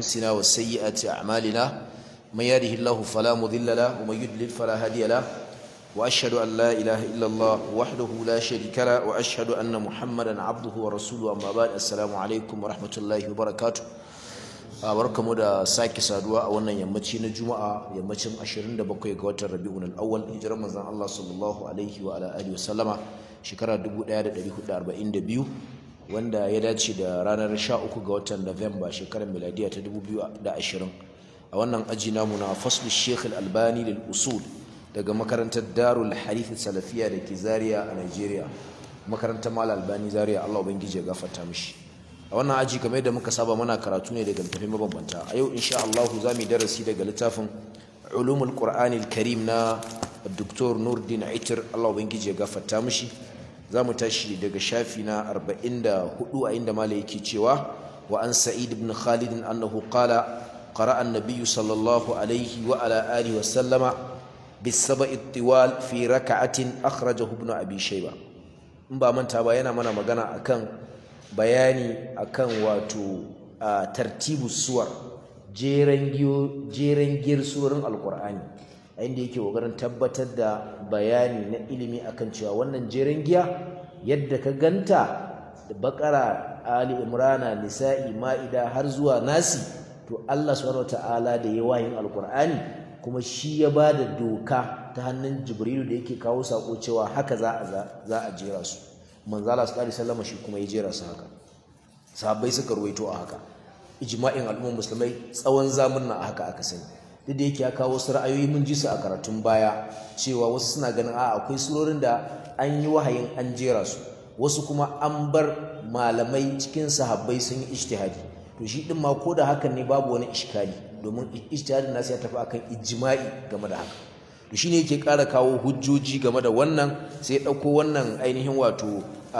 أنفسنا وسيئات أعمالنا من يهده الله فلا مضل له ومن يضلل فلا هادي له وأشهد أن لا إله إلا الله وحده لا شريك له وأشهد أن محمدا عبده ورسوله أما بعد السلام عليكم ورحمة الله وبركاته barkamu da sake saduwa a wannan yammaci na juma'a yammacin 27 ga watan rabi'un al-awwal hijirar manzon Allah sallallahu alaihi wa ala alihi wasallama shekara 1442 wanda ya dace da ranar 13 ga watan Nuwamba shekarar miladiya ta 2020 a wannan aji namu na fasl Sheikh al-Albani lil usul daga makarantar Darul Harith Salafiya da ke Zaria a Nigeria makarantar Mal Albani Zaria Allah ubangiji ya gafarta mishi a wannan aji kamar yadda muka saba muna karatu ne daga littafin mabambanta a yau insha Allah za mu yi darasi daga littafin ulumul qur'ani karim na Dr. Nurdin Aitir Allah ubangiji ya gafarta mishi za mu tashi daga shafi na 44 a inda malai yake cewa wa an sa'id ibn khalid annahu qala qara'a an-nabiy sallallahu alaihi wa ala alihi wa sallama bis-sab'i at-tiwal fi rak'atin akhrajahu ibn abi shayba in ba manta ba yana mana magana akan bayani akan wato a tartibu suwar jeren giyar surorin alkur'ani a inda yake kokarin tabbatar da bayani na ilimi akan cewa wannan jeren giya yadda ka ganta da bakara ali imrana nisa'i ma'ida har zuwa nasi to Allah subhanahu wataala da ya wayin alkur'ani kuma shi ya ba da doka ta hannun jibrilu da yake kawo sako cewa haka za a jera su manzala su ƙari sallama shi kuma ya jera su haka sahabbai suka ruwaito a haka ijma'in al'ummar musulmai tsawon zamunna a haka aka sani duk da yake ya kawo wasu ra'ayoyi mun ji su a karatun baya cewa wasu suna ganin a akwai surorin da an yi wahayin an jera su wasu kuma an bar malamai cikin sahabbai sun yi ijtihadi to shi din ma ko da hakan ne babu wani iskali domin ijtihadin nasu ya tafi akan ijma'i game da haka to shine yake ƙara kawo hujjoji game da wannan sai ya ɗauko wannan ainihin wato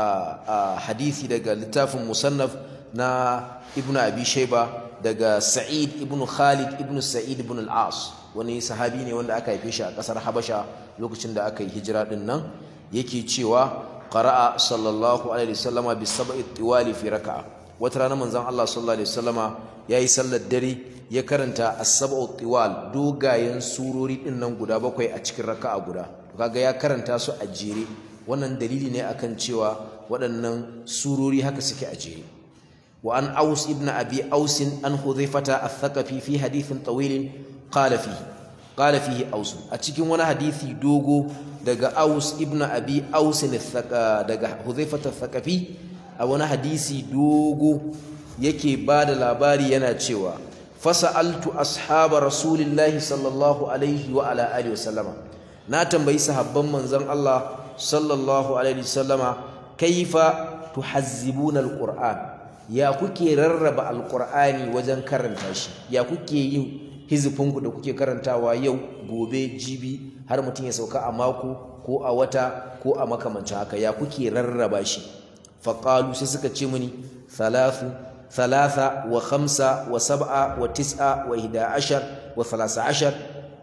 hadisi daga littafin musannaf na ibnu abi shayba daga sa'id ibnu khalid ibnu sa'id ibn al-as wani sahabi ne wanda aka haife shi a ƙasar habasha lokacin da aka yi hijira din nan yake cewa qara'a sallallahu alaihi wasallama bi sab'i tiwali fi raka'a wata rana manzon Allah sallallahu alaihi wasallama yayi sallar dare ya karanta as-sab'u tiwal dogayen surori din nan guda bakwai a cikin raka'a guda to kaga ya karanta su a jere wannan dalili ne akan cewa waɗannan surori haka suke a jere wa an aus ibn abi aus an hudhaifata ath-thaqafi fi hadithin tawil qala fihi qala fihi aus a cikin wani hadisi dogo daga aus ibn abi aus daga hudhaifata ath-thaqafi a wani hadisi dogo yake bada labari yana cewa fasa'altu ashaba rasulillahi sallallahu alaihi wa ala alihi wasallama na tambayi sahabban manzon Allah sallallahu alaihi wasallama kaifa tuhazzibuna alquran ya kuke rarraba alqur'ani wajen karanta shi ya kuke yin hizifinku da kuke karantawa yau gobe jibi har mutum ya sauka a mako ko a wata ko a makamancin haka ya kuke rarraba shi faqalu sai suka ce mini thalathu ثلاثة وخمسة وسبعة وتسعة وإحدى عشر وثلاثة عشر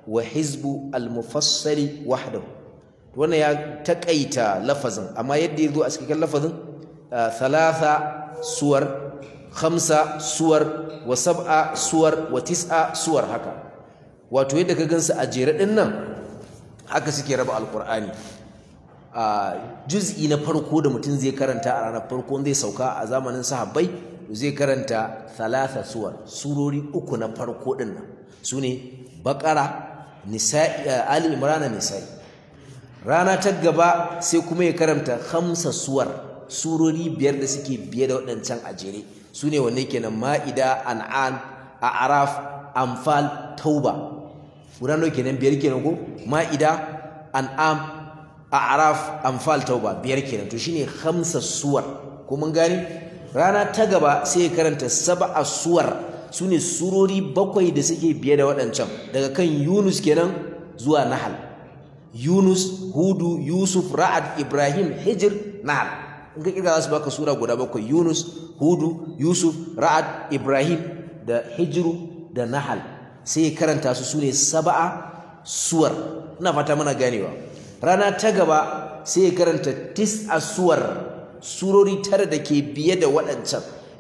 وحزب المفصل وحده وانا يا تكأيتا لفظا أما يدي ذو أسكيك اللفظ آه ثلاثة سور خمسة سور وسبعة سور وتسعة سور هكا wato yadda ka gansu a jere din nan haka suke raba alqur'ani a juz'i na farko da mutum zai karanta a ranar farko zai sauka a zamanin sahabbai zai karanta thalatha suwar surori uku na farko din nan sune baqara nisa'i ali imran nisa'i rana ta gaba sai kuma ya karanta khamsa suwar surori biyar da suke biye da waɗancan a jere sune wanne kenan ma'ida an'am a'raf anfal tauba guda nawa kenan biyar kenan ko ma'ida an'am a'raf anfal tauba biyar kenan to shine khamsa suwar ko mun gani rana ta gaba sai ya karanta sab'a suwar sune surori bakwai da suke biye da waɗancan daga kan Yunus kenan zuwa Nahal Yunus Hudu Yusuf Ra'ad Ibrahim Hijr Nahal in ka kirga za su baka sura guda bakwai Yunus Hudu Yusuf Ra'ad Ibrahim da Hijru da Nahal sai ya karanta su sune sab'a suwar ina fata mana ganewa rana ta gaba sai ya karanta tis'a suwar surori tara da ke biye da waɗancan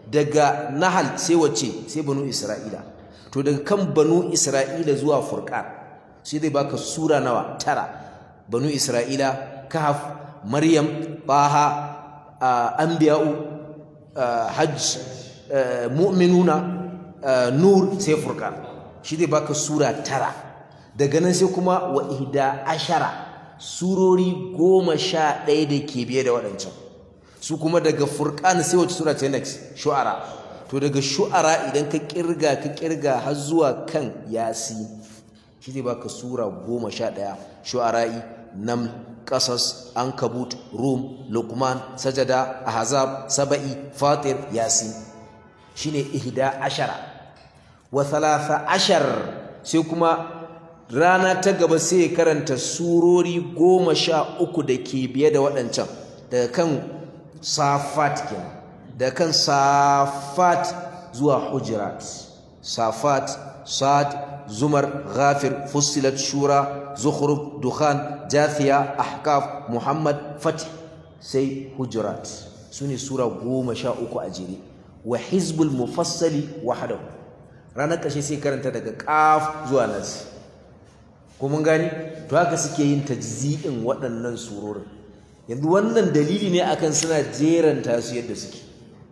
daga nahal sai wace sai banu isra'ila to daga kan banu isra'ila zuwa furqan sai zai baka sura nawa tara banu isra'ila kahf maryam baha anbiya'u hajj mu'minuna nur sai furqan shi zai baka sura tara daga nan sai kuma wa ihda ashara surori goma sha ɗaya da ke biye da waɗancan su kuma daga furqan sai wace sura ta next shu'ara to daga shu'ara idan ka kirga ka kirga har zuwa kan yasi shi zai baka sura goma sha ɗaya shu'ara'i nam qasas ankabut rum luqman sajada ahzab saba'i fatir yasin shine ihda ashara wa thalatha ashar sai kuma rana ta gaba sai karanta surori goma sha uku da ke biye da waɗancan daga kan safat kenan daga kan safat zuwa hujurat safat sad zumar ghafir fussilat shura zukhruf dukhan jathiya ahkaf muhammad fatih sai hujurat sune sura goma sha uku a jere wa hizbul mufassali wahdahu ranar ƙarshe sai karanta daga ƙaf zuwa nas ko mun gani to haka suke yin tajzi'in waɗannan surorin yanzu wannan dalili ne akan suna jeranta su yadda suke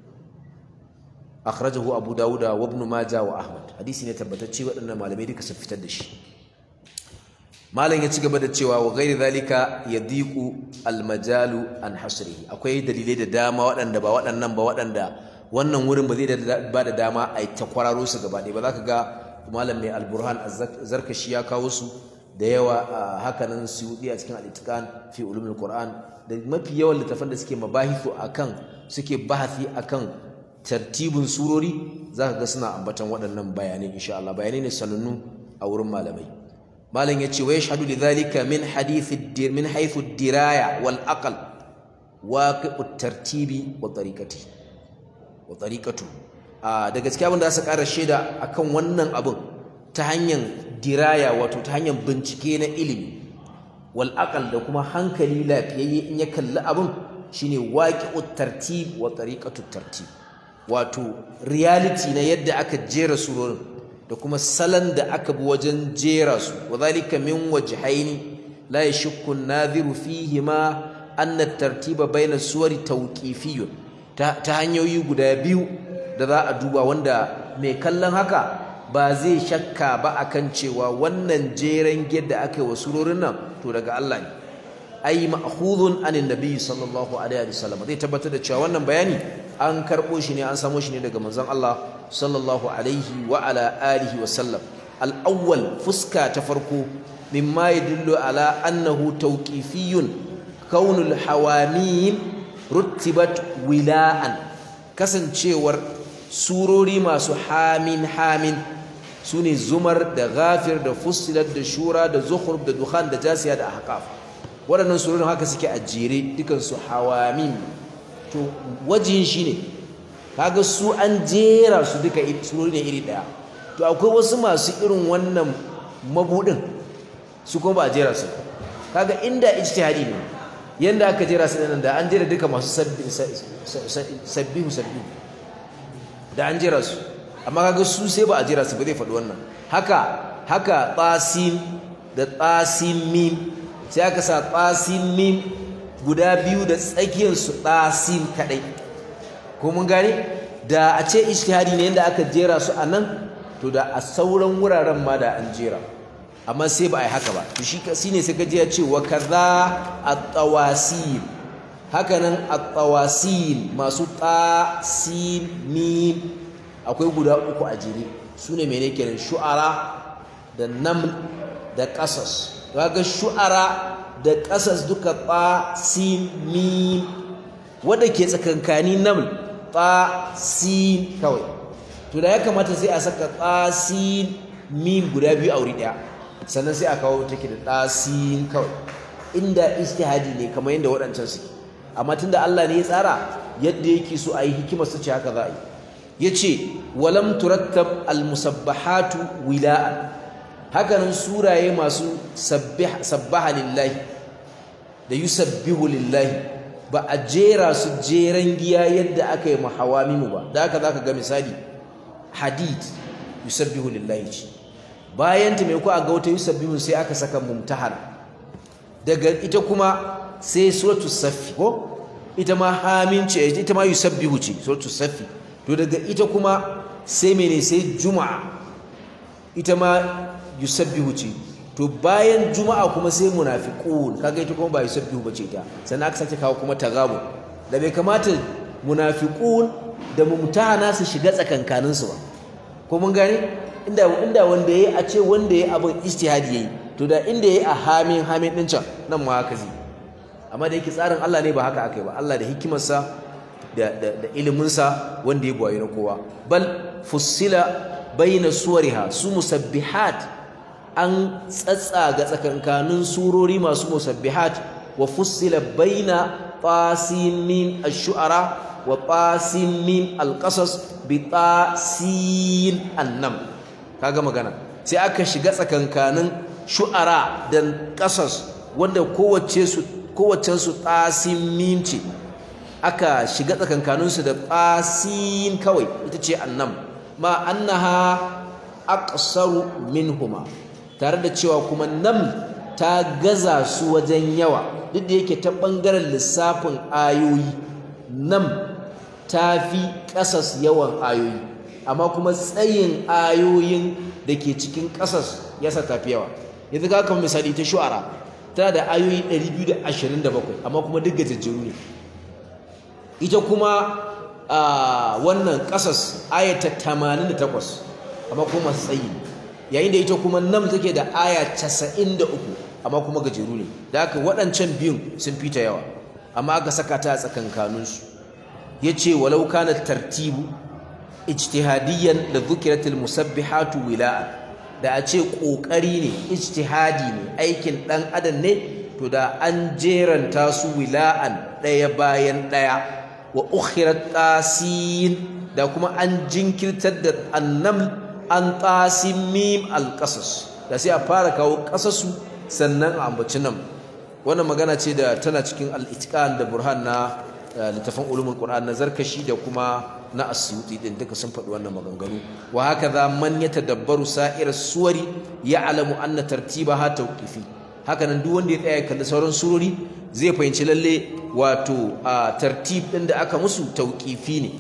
akhrajahu abu dawuda wa ibn majah wa ahmad hadisi ne tabbatacce waɗannan malamai duka sun fitar da shi malam ya ci gaba da cewa wa ghairi zalika yadiqu almajalu an hasrihi akwai dalilai da dama waɗanda ba waɗannan ba waɗanda wannan wurin ba zai ba da dama a yi ta kwararo su gaba ɗaya ba za ka ga malam mai alburhan zarkashi ya kawo su da yawa a hakanan suyudi a cikin al'itikan fi ulumin qur'an da mafi yawan littafan da suke mabahithu akan suke bahasi akan tartibin surori za ka ga suna ambatan waɗannan bayanai insha Allah bayanai ne sanannu a wurin malamai malam ya ce wa yashhadu lidhalika min hadith min haythu diraya wal aql waqi'ut tartibi wa tariqati wa tariqatu a da gaskiya abin da su ƙara shaida akan wannan abin ta hanyar diraya wato ta hanyar bincike na ilimi wal aqal da kuma hankali lafiyayye in ya kalli abin shine waqi'ut tartib wa tariqatu tartib wato reality na yadda aka jera surorin da kuma salon da aka bi wajen jera su wadhalika min wajhaini la yashukku an-nadhiru fihi ma anna at-tartiba bayna suwari tawqifiyyun ta hanyoyi guda biyu da za a duba wanda mai kallon haka ba zai shakka ba akan cewa wannan jeren yadda aka yi wa surorin nan to daga Allah ne ai ma'khudun anin nabi sallallahu alaihi wasallam zai tabbatar da cewa wannan bayani an karbo shi ne an samo shi ne daga manzon Allah sallallahu alaihi wa ala alihi wasallam al-awwal fuska ta farko mimma yadullu ala annahu tawqifiyyun kaunul hawamim ruttibat wila'an kasancewar surori masu hamin hamin su ne zumar da ghafir da fussilat da shura da zukhruf da dukhan da jasiya da ahqaf waɗannan surorin haka suke a jere dukansu hawamin to wajin shi ne kaga su an jera su duka surori ne iri ɗaya to akwai wasu masu irin wannan mabudin su kuma ba a jera su kaga inda ijtihadi ne yanda aka jera su nan da an jera duka masu sabbihu sabbihu da an jera su amma kaga su sai ba a jera su ba zai faɗi wannan haka haka tsasin da tsasin mim sai aka sa tsasin mim guda biyu da tsakiyar su tsasin kadai ko mun gane da a ce ijtihadi ne yanda aka jera su a nan to da a sauran wuraren ma da an jera amma sai ba a yi haka ba to shi shine sai kaje ya ce wa kaza at-tawasil haka nan at-tawasil masu ta sin mim akwai guda uku a jere sune mene kenan shu'ara da naml da qasas kaga shu'ara da qasas duka ta sin mim wanda ke tsakankani naml ta sin kawai to da ya kamata sai a saka ta sin mim guda biyu a wuri daya sannan sai a kawo take da ɗasin kawai inda ijtihadi ne kamar yadda waɗancan suke amma tunda Allah ne ya tsara yadda yake so a yi hikimar su ce haka za a yi ya ce walam turattab almusabbahatu wila'an hakanan suraye masu sabbaha lillahi da yusabbihu lillahi ba a jera su jeren giya yadda aka yi mahawamimu ba da haka zaka ga misali hadid yusabbihu lillahi ce bayan ta mai ku a ga wata yusabbihu sai aka saka mumtahana daga ita kuma sai suratul saffi ko ita ma hamin ce ita ma yusabbihu ce suratul saffi to daga ita kuma sai mene sai juma'a ita ma yusabbihu ce to bayan juma'a kuma sai munafiqun kaga ita kuma ba yusabbihu bace ta sannan aka sake kawo kuma tagabu da bai kamata munafiqun da mumtahana su shiga tsakankanin su ba ko mun gane inda inda wanda yayi a ce wanda yayi abin ijtihadi yayi to da inda yayi a hamin hamin din can nan ma haka zai amma da yake tsarin Allah ne ba haka akai ba Allah da hikimarsa da da, da iliminsa wanda ya buwaye na kowa bal fussila baina suwariha su musabbihat an tsatsaga tsakankanin surori masu musabbihat wa fussila baina tasimim ash-shu'ara wa tasimim al-qasas bi tasin annam kaga magana sai aka shiga tsakankanin shu'ara da qasas wanda kowace su kowace su tasimim ce aka shiga tsakankanin su da tasin kawai ita ce annam ma annaha aqsaru minhuma tare da cewa kuma nam ta gaza su wajen yawa duk da yake ta bangaren lissafin ayoyi nam ta fi ƙasas yawan ayoyi amma kuma tsayin ayoyin da ke cikin ƙasas ya sa tafi yawa yanzu ka kama misali ta shu'ara tana da ayoyi 227 amma kuma duk gajejjeru ne ita kuma wannan ƙasas ayata 88 amma kuma tsayi yayin da ita kuma nam take da aya 93 amma kuma gajeru ne da haka waɗancan biyun sun fita yawa amma aka saka ta a tsakankaninsu ya ce walau kana tartibu ijtihadiyan da zukiratul musabbihatu wila'a da a ce ƙoƙari ne ijtihadi ne aikin ɗan adam ne to da an jeranta su wila'an ɗaya bayan ɗaya wa ukhirat tasin da kuma an jinkirtar da annam an tasin mim alƙasas da sai a fara kawo ƙasasu sannan a ambaci nan wannan magana ce da tana cikin al-itqan da burhan na littafin ulumul qur'an na zarkashi da kuma na asyuti din duka sun faɗi wannan maganganu wa hakaza man yatadabbaru sa'ir suwari ya'lamu anna tartibaha tawqifi haka nan duk wanda ya tsaya kalli sauran surori zai fahimci lalle wato a tartib din da aka musu tawqifi ne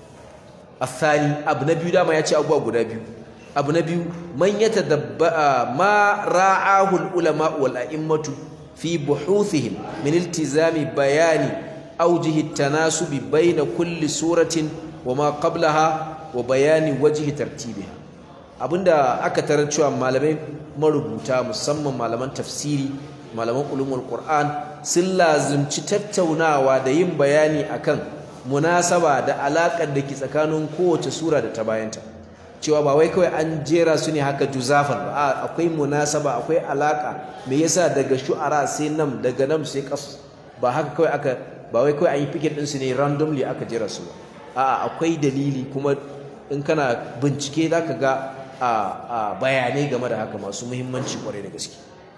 athani abu na biyu dama ya ce abubuwa guda biyu abu na biyu man yatadabba ma ra'ahu al-ulama wal a'immatu fi buhuthihim min iltizami bayani awjihi at-tanasubi bayna kulli suratin wama qablaha wa bayani wajhi tartibiha abinda aka tarar cewa malamai marubuta musamman malaman tafsiri malaman ulumul qur'an sun lazimci tattaunawa da yin bayani akan munasaba da alakar da ke tsakanin kowace sura da ta bayanta cewa ba wai kawai an jera su ne haka juzafan ba akwai munasaba akwai alaka me yasa daga shu'ara sai nam daga nam sai qas ba haka kawai aka ba wai kawai an yi picket din su ne randomly aka jera su ba a'a akwai dalili kuma in kana bincike zaka ga a bayanai game da haka masu muhimmanci kwarai da gaske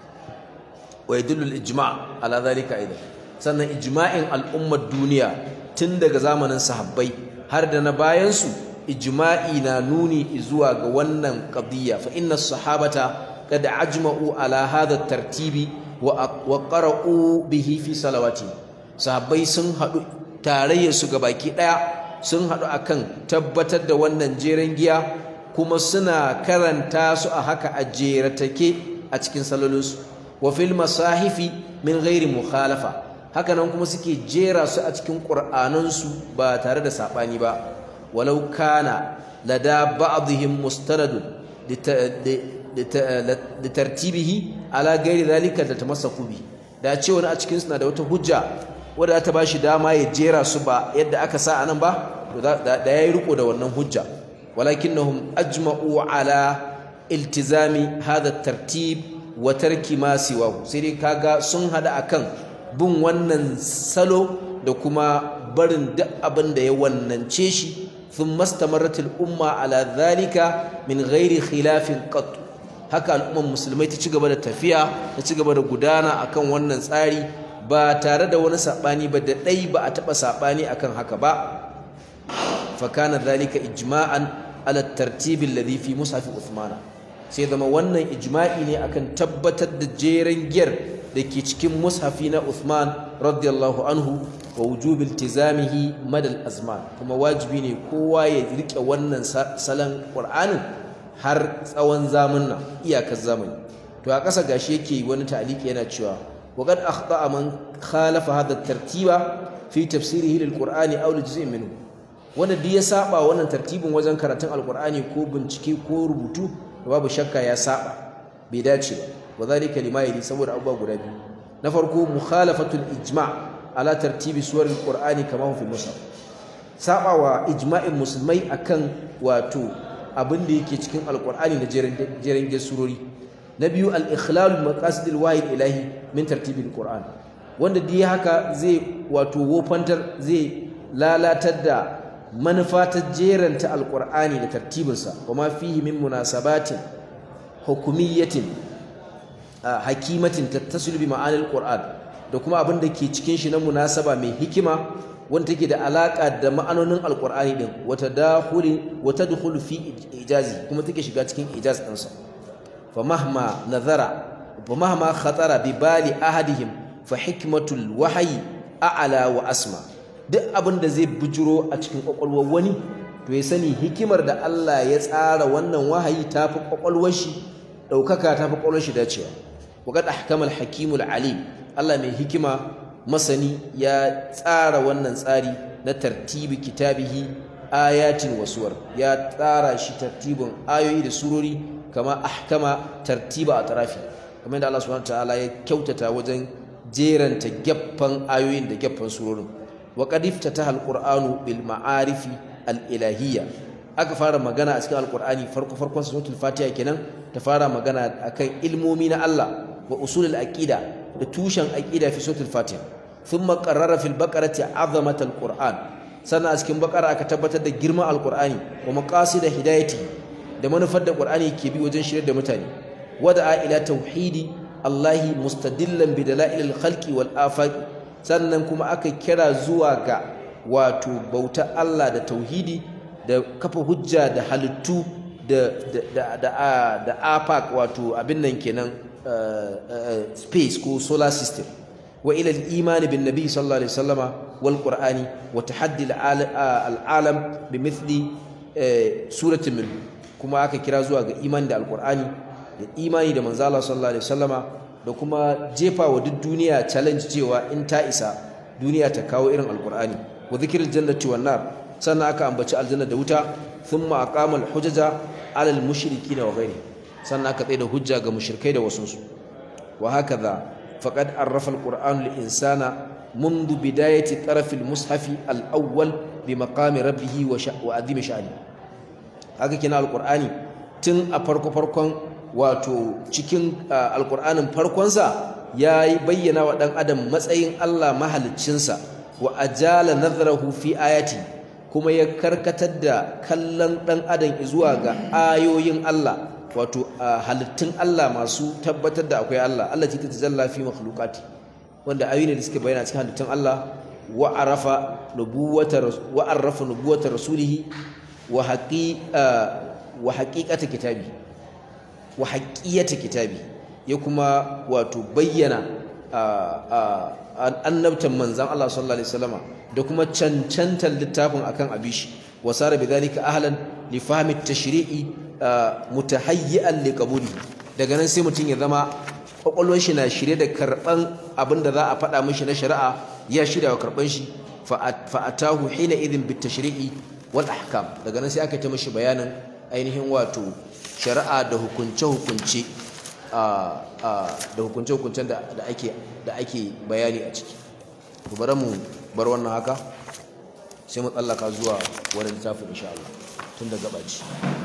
wa yadullu al-ijma' ala zalika aidan sannan ijma'in al'ummar duniya tun daga zamanin sahabbai har da na bayan su ijma'i na nuni zuwa ga wannan qadiyya fa inna sahabata qad ajma'u ala hadha tartibi wa qara'u bihi fi salawati sahabbai sun hadu tarayyar su baki daya sun hadu akan tabbatar da wannan jeren giya kuma suna karanta su a haka a jeratake a cikin salolinsu wa fil masahifi min ghairi mukhalafa haka nan kuma suke jera su a cikin qur'anansu ba tare da sabani ba walau kana lada ba'dihim mustanadun litartibihi ala ghairi zalika da tamassaku bi da ce wani a cikin suna da wata hujja wadda ta bashi dama ya jera su ba yadda aka sa anan ba to da yayi riko da wannan hujja ولكنهم أجمعوا على التزام هذا الترتيب وترك ما سواه سيدي كاغا sun hada akan bin wannan salo da kuma barin duk abin da ya wannance shi thumma istamarat al-umma ala dhalika min ghairi khilafin qat haka al'umman musulmai ta ci gaba da tafiya ta ci gaba da gudana akan wannan tsari ba tare da wani sabani ba da dai ba a taba sabani akan haka ba fa kana dhalika ijma'an ala tartib alladhi fi mushaf Uthman sai zama wannan ijma'i ne akan tabbatar da jeren giyar da ke cikin mushafi na Uthman radiyallahu anhu wa wujub iltizamihi madal azman kuma wajibi ne kowa ya rike wannan salon Qur'anin har tsawon zamanna iyakar zamani to a ƙasa gashi yake wani ta'aliki yana cewa waqad akhta'a man khalafa hadha tartiba fi tafsirihi lil qur'ani aw juz'in minhu wanda duk ya saba wannan tartibin wajen karatun alqur'ani ko bincike ko rubutu babu shakka ya saba bai dace ba wadhalika lima yali saboda abubuwa guda biyu na farko mukhalafatul ijma' ala tartibi suwar alqur'ani kama fi musaf sabawa ijma'in musulmai akan wato abin da yake cikin alqur'ani da jeren surori na biyu al-ikhlal maqasid al-wahid ilahi min tartibi al-qur'an wanda dai haka zai wato wofantar zai lalatar da manufa ta jeranta alqur'ani da tartibinsa kuma fihi min munasabatin hukumiyyatin hakimatin tattasilu bi ma'anil qur'an da kuma abin da ke cikin shi na munasaba mai hikima wanda take da alaka da ma'anonin alqur'ani din wata dakhuli wata dukhulu fi ijazi kuma take shiga cikin ijaz din sa fa mahma nazara fa mahma khatara bi bali ahadihim fa hikmatul wahyi a'la wa asma duk abin da zai bujuro a cikin kwakwalwar wani to ya sani hikimar da Allah ya tsara wannan wahayi tafi kwakwalwar shi daukaka tafi kwakwalwar shi dacewa وقد أحكم الحكيم العليم الله mai hikima masani ya tsara wannan tsari na tartibi kitabihi ayatin wasuwar ya tsara shi tartibin ayoyi da surori kama ahkama tartiba a tarafi kamar da Allah subhanahu wataala ya kyautata wajen jeranta gaffan ayoyin da gaffan surorin wa qad iftataha alqur'anu bil ma'arifi al-ilahiyya aka fara magana a cikin alqur'ani farko farkon suratul fatiha kenan ta fara magana akan ilmomi na Allah wa usul al-aqida da tushen aqida fi suratul fatiha thumma qarrara fil baqarati azamat al-qur'an sannan a cikin baqara aka tabbatar da girman al-qur'ani wa maqasid hidayati da manufar da qur'ani ke bi wajen shirye da mutane wada'a ila tauhidi allahi mustadillan bi dalail al-khalqi wal afaq sannan kuma aka kira zuwa ga wato bauta Allah da tauhidi da kafa hujja da halittu da da da da afaq wato abin nan kenan space ko solar system wa ila al-iman bin nabi sallallahu alaihi wasallama wal qur'ani wa tahaddi al-alam bi mithli suratin min kuma aka kira zuwa ga imani da al-qur'ani da imani da manzo Allah sallallahu alaihi wasallama da kuma jefa wa duk duniya challenge cewa in ta isa duniya ta kawo irin al-qur'ani wa dhikril jannati wan nar sannan aka ambaci aljanna da wuta thumma aqama al-hujaja ala al-mushrikeena wa ghayrihim sannan aka tsaye da hujja ga mushrikai da wasunsu wa hakaza faqad arrafa alqur'anu lil insana منذ بداية طرف المصحف الأول بمقام ربه وعظيم شأنه haka kina alqur'ani tun a farko farkon wato cikin alqur'anin farkon sa yayi bayyana wa dan adam matsayin Allah mahaliccinsa wa ajala nazarahu fi ayati kuma ya karkatar da kallon dan adam zuwa ga ayoyin Allah wato halittun Allah masu tabbatar da akwai Allah Allah ce ta tajalla fi makhluqati wanda ayoyi ne da suke bayyana cikin halittun Allah wa arafa nubuwata wa arafa nubuwata rasulih wa haqi wa haqiqata kitabi wa haqiyata kitabi ya kuma wato bayyana annabtan manzan Allah sallallahu alaihi wasallama da kuma cancantar littafin akan abishi wa sara bidhalika ahlan li fahmi at-tashri'i mutahayyi'an liqabuli daga nan sai mutum ya zama kwakwalwar shi na shirye da karban abin da za a faɗa mishi na shari'a ya shirya wa karban shi fa atahu hina idhin bit tashri'i wal ahkam daga nan sai aka ta mishi bayanin ainihin wato shari'a da hukunce hukunce da hukunce hukuncen da ake da ake bayani a ciki to bari mu bar wannan haka sai mu tsallaka zuwa wani littafin insha Allah tun da gabaci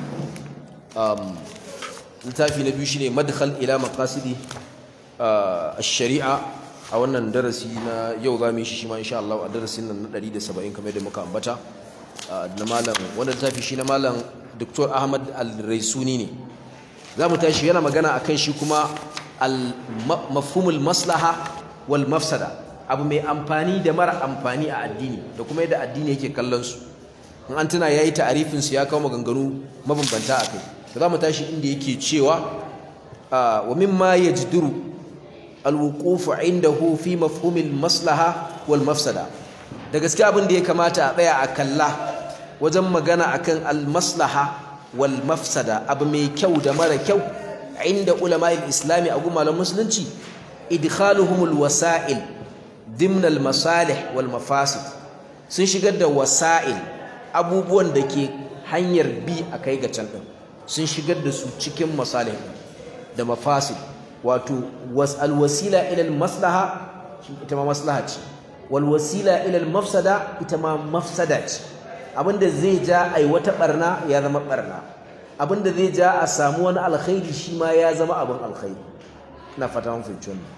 littafi na biyu shine madkhal ila maqasidi ash-shari'a a wannan darasi na yau za mu yi shi shi ma insha Allah a darasin nan na 170 kamar da muka ambata na malam wannan littafi shi na malam Dr. Ahmad Al-Raisuni ne za mu tashi yana magana akan shi kuma al-mafhumul maslaha wal mafsada abu mai amfani da mara amfani a addini da kuma yadda addini yake kallon su in an tuna yayi ta'arifin su ya kawo maganganu mabambanta akai za mu tashi inda yake cewa wa mimma yajduru alwuqufu indahu fi mafhumil maslaha wal mafsada da gaske abin da ya kamata a tsaya a kalla wajen magana akan al maslaha wal mafsada abu mai kyau da mara kyau inda ulama'il islami a gumalan musulunci idkhaluhumul wasa'il dimna al masalih wal mafasid sun shigar da wasa'il abubuwan da ke hanyar bi a kai ga can din sun shigar da su cikin masalih da mafasid wato alwasila ila maslaha ita ma maslaha ce wal wasila ila mafsada ita ma mafsada ce abinda zai ja ai wata barna ya zama barna abinda zai ja a samu wani alkhairi shi ma ya zama abin alkhairi ina fata mun fahimci wannan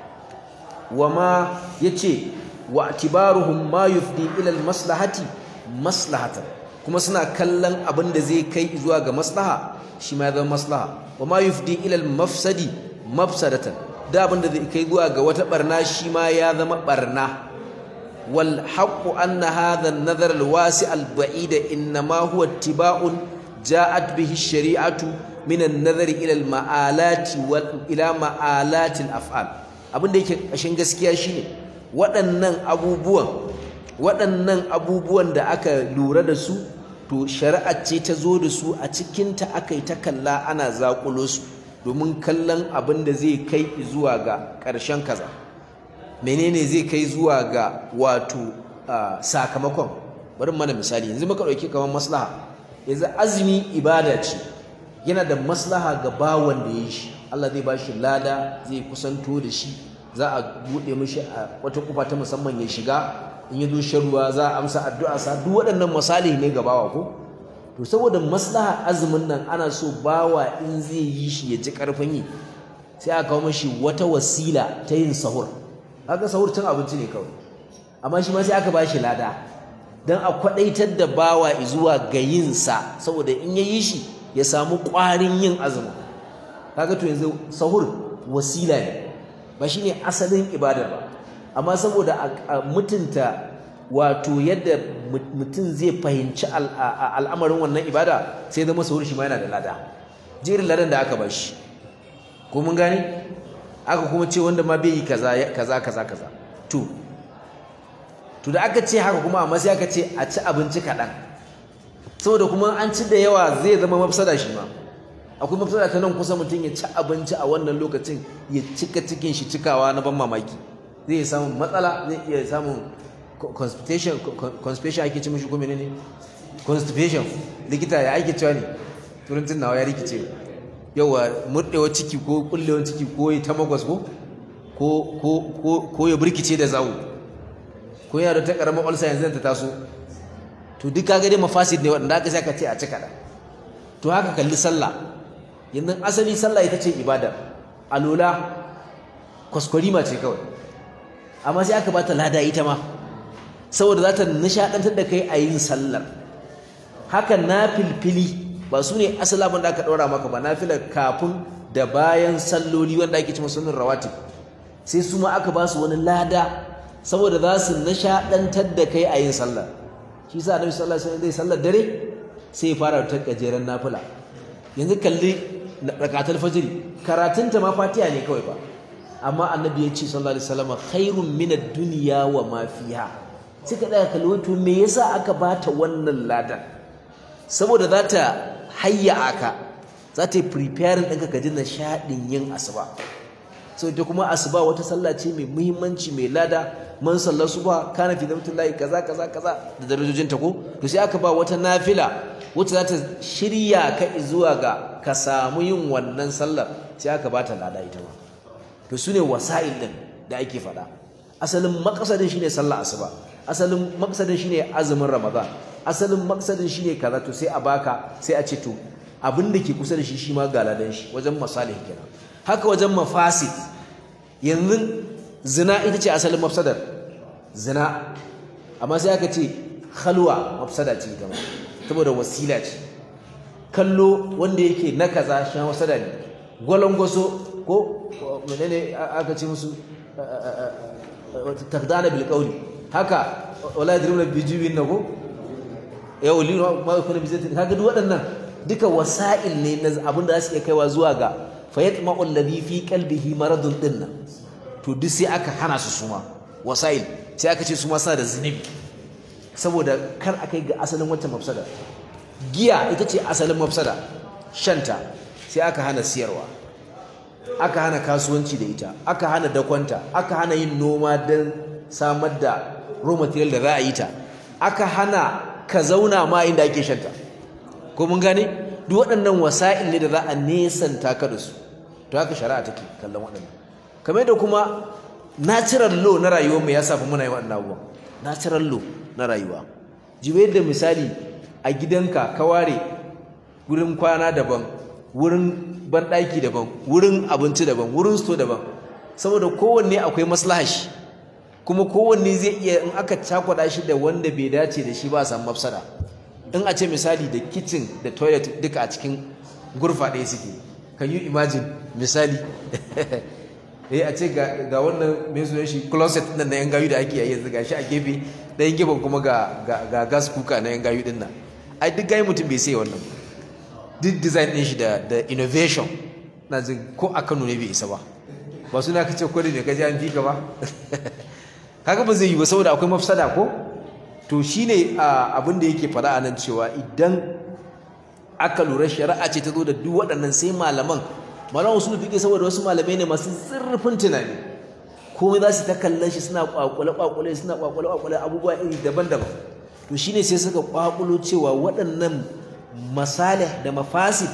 wama yace wa atibaruhum ma yufdi ila maslahati maslahatan kuma suna kallon abinda zai kai zuwa ga maslaha shi ma ya zama maslaha wama yufdi ila mafsadi mafsadatan da abinda zai kai zuwa ga wata barna shi ma ya zama barna wal haqqu anna hadha an-nazar al-wasi' al-ba'id inma huwa ittiba'un ja'at bihi ash-shari'atu min an-nazar ila al-ma'alati wal ila ma'alati al-af'al abinda yake kashin gaskiya shine waɗannan abubuwan waɗannan abubuwan da aka lura da su to shari'a ce ta zo da su a cikinta aka yi ta kalla ana zaƙulo su domin kallon abin da zai kai zuwa ga ƙarshen kaza menene zai kai zuwa ga wato sakamakon bari mana misali yanzu muka ɗauki kamar maslaha yanzu azumi ibada ce yana da maslaha ga bawan da ya shi Allah zai ba shi lada zai kusanto da shi za a buɗe mishi a wata kufa ta musamman ya shiga in ya zo shan ruwa za a amsa addu'a sa duk waɗannan misali ne ga bawa ko to saboda maslaha azumin nan ana so bawa in zai yi shi ya ji karfin yi sai aka kawo mashi wata wasila ta yin sahur haka sahur cin abinci ne kawai amma shi ma sai aka bashi lada dan a kwadaitar da bawa zuwa ga yin sa saboda in ya yi shi ya samu ƙwarin yin azumin kaga to yanzu sahur wasila ne ba shine asalin ibadar ba amma saboda a mutunta wato yadda mutum zai fahimci al'amarin wannan ibada sai zama sahur shi ma yana da lada jerin ladan da aka bashi ko mun gane aka kuma ce wanda ma bai yi kaza kaza kaza kaza to to da aka ce haka kuma amma sai aka ce a ci abinci kaɗan saboda kuma an ci da yawa zai zama mafsada shi ma akwai mafsada ta nan kusa mutum ya ci abinci a wannan lokacin ya cika cikin shi cikawa na ban mamaki zai iya samun matsala zai iya samun constipation constipation ake ci mishi ko menene constipation likita ya ake cewa ne turancin nawa ya rikice yawa murdewa ciki ko kullewa ciki ko ya ta magwas ko ko ya burkice da zawo ko yana da ta karamar ulcer yanzu ta taso to duk kaga dai mafasid ne waɗanda aka sai ka ce a cika da to haka kalli sallah yanzu asali sallah ita ce ibada alola kwaskwarima ce kawai amma sai aka bata lada ita ma saboda za ta nishadantar da kai a yin sallar haka na filfili ba su ne asali abin da aka ɗora maka ba na filar kafin da bayan salloli wanda ake cima sunan rawatib sai su ma aka ba su wani lada saboda za su nishadantar da kai a yin sallar shi sa annabi sallallahu alaihi wasallam zai sallar dare sai ya fara ta gajeren nafila yanzu kalli rakatul fajr karatunta ma fatiha ne kawai ba amma annabi ya ce sallallahu alaihi wasallam khairun min ad-dunya wa ma fiha sai ka daga kalli wato me yasa aka bata wannan ladan saboda za ta hayya aka za ta yi preparing ɗinka ka ji nishaɗin yin asuba so ita kuma asuba wata sallah ce mai muhimmanci mai lada man sallar subha kana fi zamtullahi kaza kaza kaza da darajojin ta ko to sai aka ba wata nafila wacce za ta shirya ka zuwa ga ka samu yin wannan sallar sai aka ba ta lada ita ma to su ne wasa'il ɗin da ake faɗa asalin makasadin shine sallar asuba asalin makasadin shine azumin ramadan asalin makasadin shine kaza to sai a baka sai a ce to abin da ke kusa da shi shi ma ga ladan shi wajen masalih kenan haka wajen mafasid yanzu zina ita ce asalin mafsadar zina amma sai aka ce khalwa mafsada ce ita ma saboda wasila ce kallo wanda yake na kaza shi mafsada ne gwalangwaso ko menene aka ce musu taqdana bil qawli haka wala yadruna bi jibin nago ya wali ma yakuna bi zati kaga duk waɗannan duka wasa'il ne na abin da za su iya kaiwa zuwa ga fayatma'u alladhi fi qalbihi maradun dinna to duk sai aka hana su suma wasa'il sai aka ce su ma suna da zunubi saboda kar a kai ga asalin wancan mafsada giya ita ce asalin mafsada shanta sai aka hana siyarwa aka hana kasuwanci da ita aka hana dakwanta aka hana yin noma don samar da raw material da za a yi ta aka hana ka zauna ma inda ake shanta ko mun gane duk waɗannan wasa'il ne da za a nesanta ka da su to haka shari'a take kallon waɗannan kamar da kuma natural law na rayuwarmu ya safa muna yi waɗannan abubuwan natural law na rayuwa jibe da misali a gidanka ka ware wurin kwana daban wurin banɗaki daban wurin abinci daban wurin sto daban saboda kowanne akwai maslahashi kuma kowanne zai iya in aka cakwada shi da wanda bai dace da shi ba a samu mafsada in a ce misali da kitchen da toilet duka a cikin gurfa ɗaya suke can you imagine misali eh a ce ga wannan mai sunan shi closet nan na yan gayu da ake yayi yanzu gashi a gefe ɗayan gefen kuma ga ga gas cooker na yan gayu din nan ai duk gayi mutum bai sai wannan duk design ɗin shi da da innovation na jin ko a Kano ne bai isa ba ba suna kace ko da ne kaje an fika ba kaga ba zai yi ba saboda akwai mafsada ko to shine abin da yake fara anan cewa idan aka lura shari'a ce ta zo da duk waɗannan sai malaman malaman usul fiqh saboda wasu malamai ne masu zurfin tunani komai za su ta kallon shi suna kwakwale kwakwale suna kwakwale kwakwale abubuwa iri daban-daban to shine sai suka kwakulo cewa waɗannan masalih da mafasid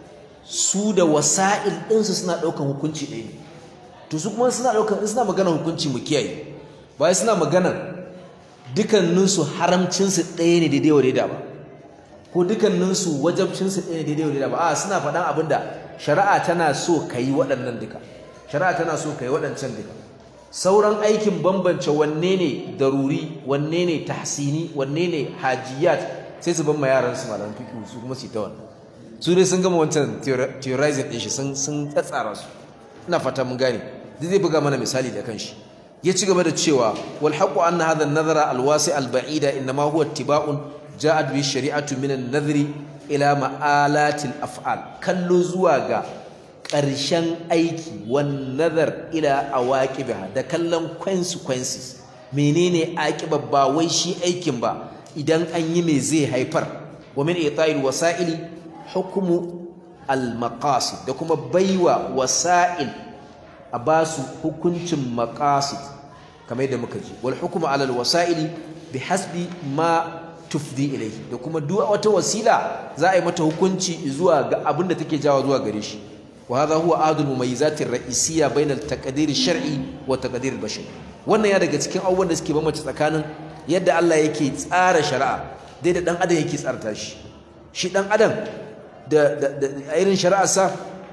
su da wasa'il ɗinsu suna ɗaukan hukunci ɗaya to su kuma suna ɗaukan suna magana hukunci mu kiyaye ba suna magana dukanninsu haramcinsu ɗaya ne daidai wa daida ba ko dukanninsu wajabcinsu ɗaya ne daidai wa daida ba a suna faɗan abin da shari'a tana so ka yi waɗannan duka shari'a tana so ka yi waɗancan duka sauran aikin bambance wanne ne daruri wanne ne tahsini wanne ne hajiyat sai su ban ma yaran su malaman fiqh su kuma su ta wannan su dai sun gama wancan theorizing din shi sun sun tsatsara su ina fata mun gane duk zai buga mana misali da kanshi ya ci gaba da cewa wal haqu anna hadha an-nazara al-wasi' al-ba'ida inma huwa ittiba'un ja'at bi shari'atu min an-nadhri ila ma'alati al-af'al kallo zuwa ga ƙarshen aiki wan nazar ila awaqibiha da kallon consequences menene aqiba ba wai shi aikin ba idan an yi me zai haifar wa min ita'il wasa'ili hukmu al-maqasid da kuma baiwa wasa'il a basu hukuncin maqasid kamar yadda muka ji wal hukmu ala al-wasa'ili bihasbi ma tufdi ilayhi da kuma duk wata wasila za a yi mata hukunci zuwa ga abin da take jawo zuwa gare shi wa hadha huwa ahadul mumayyizat ar-ra'isiyya bayna al-taqdir ash-shar'i wa taqdir al-bashari wannan ya daga cikin abubuwan da suke bambance tsakanin yadda Allah yake tsara shari'a dai da dan adam yake tsarta shi shi dan adam da da irin shari'ar sa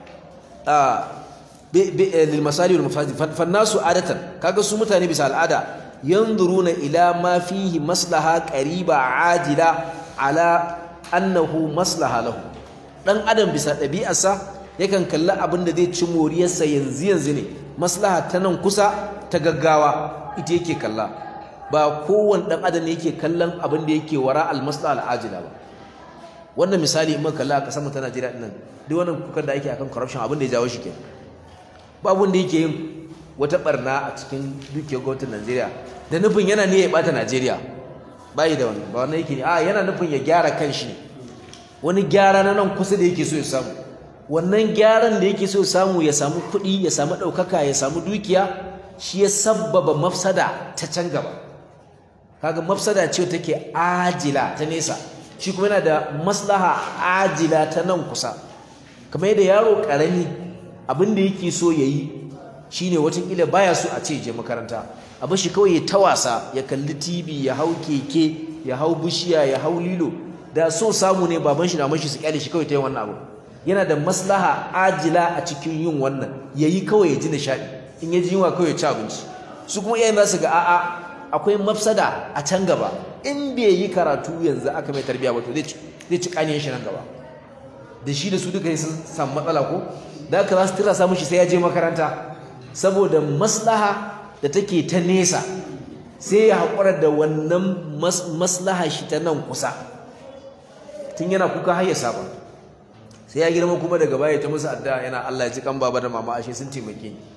a lil masali wal mafasid fannasu adatan kaga su mutane bisa al'ada yanzuruna ila ma fihi maslaha qariba ajila ala annahu maslaha lahu dan adam bisa ɗabi'arsa yakan kalli abin da zai ci moriyarsa yanzu yanzu ne maslaha ta nan kusa ta gaggawa ita yake kalla ba kowane dan adam ne yake kallon abin da yake wara al-maslaha al-ajila ba wannan misali in muka kalla a kasar mu ta Najeriya din nan duk wannan kukan da ake akan corruption abin da ya jawo shi kenan ba abin da yake yin wata barna a cikin dukiyar gwamnatin Najeriya da nufin yana ne ya bata Najeriya bai da wannan ba wannan yake ne a yana nufin ya gyara kanshi ne wani gyara na nan kusa da yake so ya samu wannan gyaran da yake so ya samu ya samu kuɗi ya samu ɗaukaka ya samu dukiya shi ya sabbaba mafsada ta can gaba kaga mafsada ce take ajila ta nesa shi kuma yana da maslaha ajila ta nan kusa kamar yadda yaro ƙarami abin da yake so ya yi shine watakila baya so a ce je makaranta abin shi kawai ya ta wasa ya kalli tv ya hau keke ya hau bishiya ya hau lilo da so samu ne baban shi na mashi su kyale shi kawai ta yin wannan abu yana da maslaha ajila a cikin yin wannan yayi kawai ya ji nishadi in ya ji yunwa kawai ya ci abinci su kuma iyayen za su ga a'a akwai mafsada a can gaba in bai yi karatu yanzu aka mai tarbiya ba to zai ci zai ci kaniyan shi nan gaba da shi da su duka sun samu matsala ko da aka za su tira samu shi sai ya je makaranta saboda maslaha da take ta nesa sai ya haƙura da wannan maslaha shi ta nan kusa tun yana kuka har ya saba sai ya girma kuma daga baya ta musu addu'a yana Allah ya ji kan baba da mama ashe sun taimake ni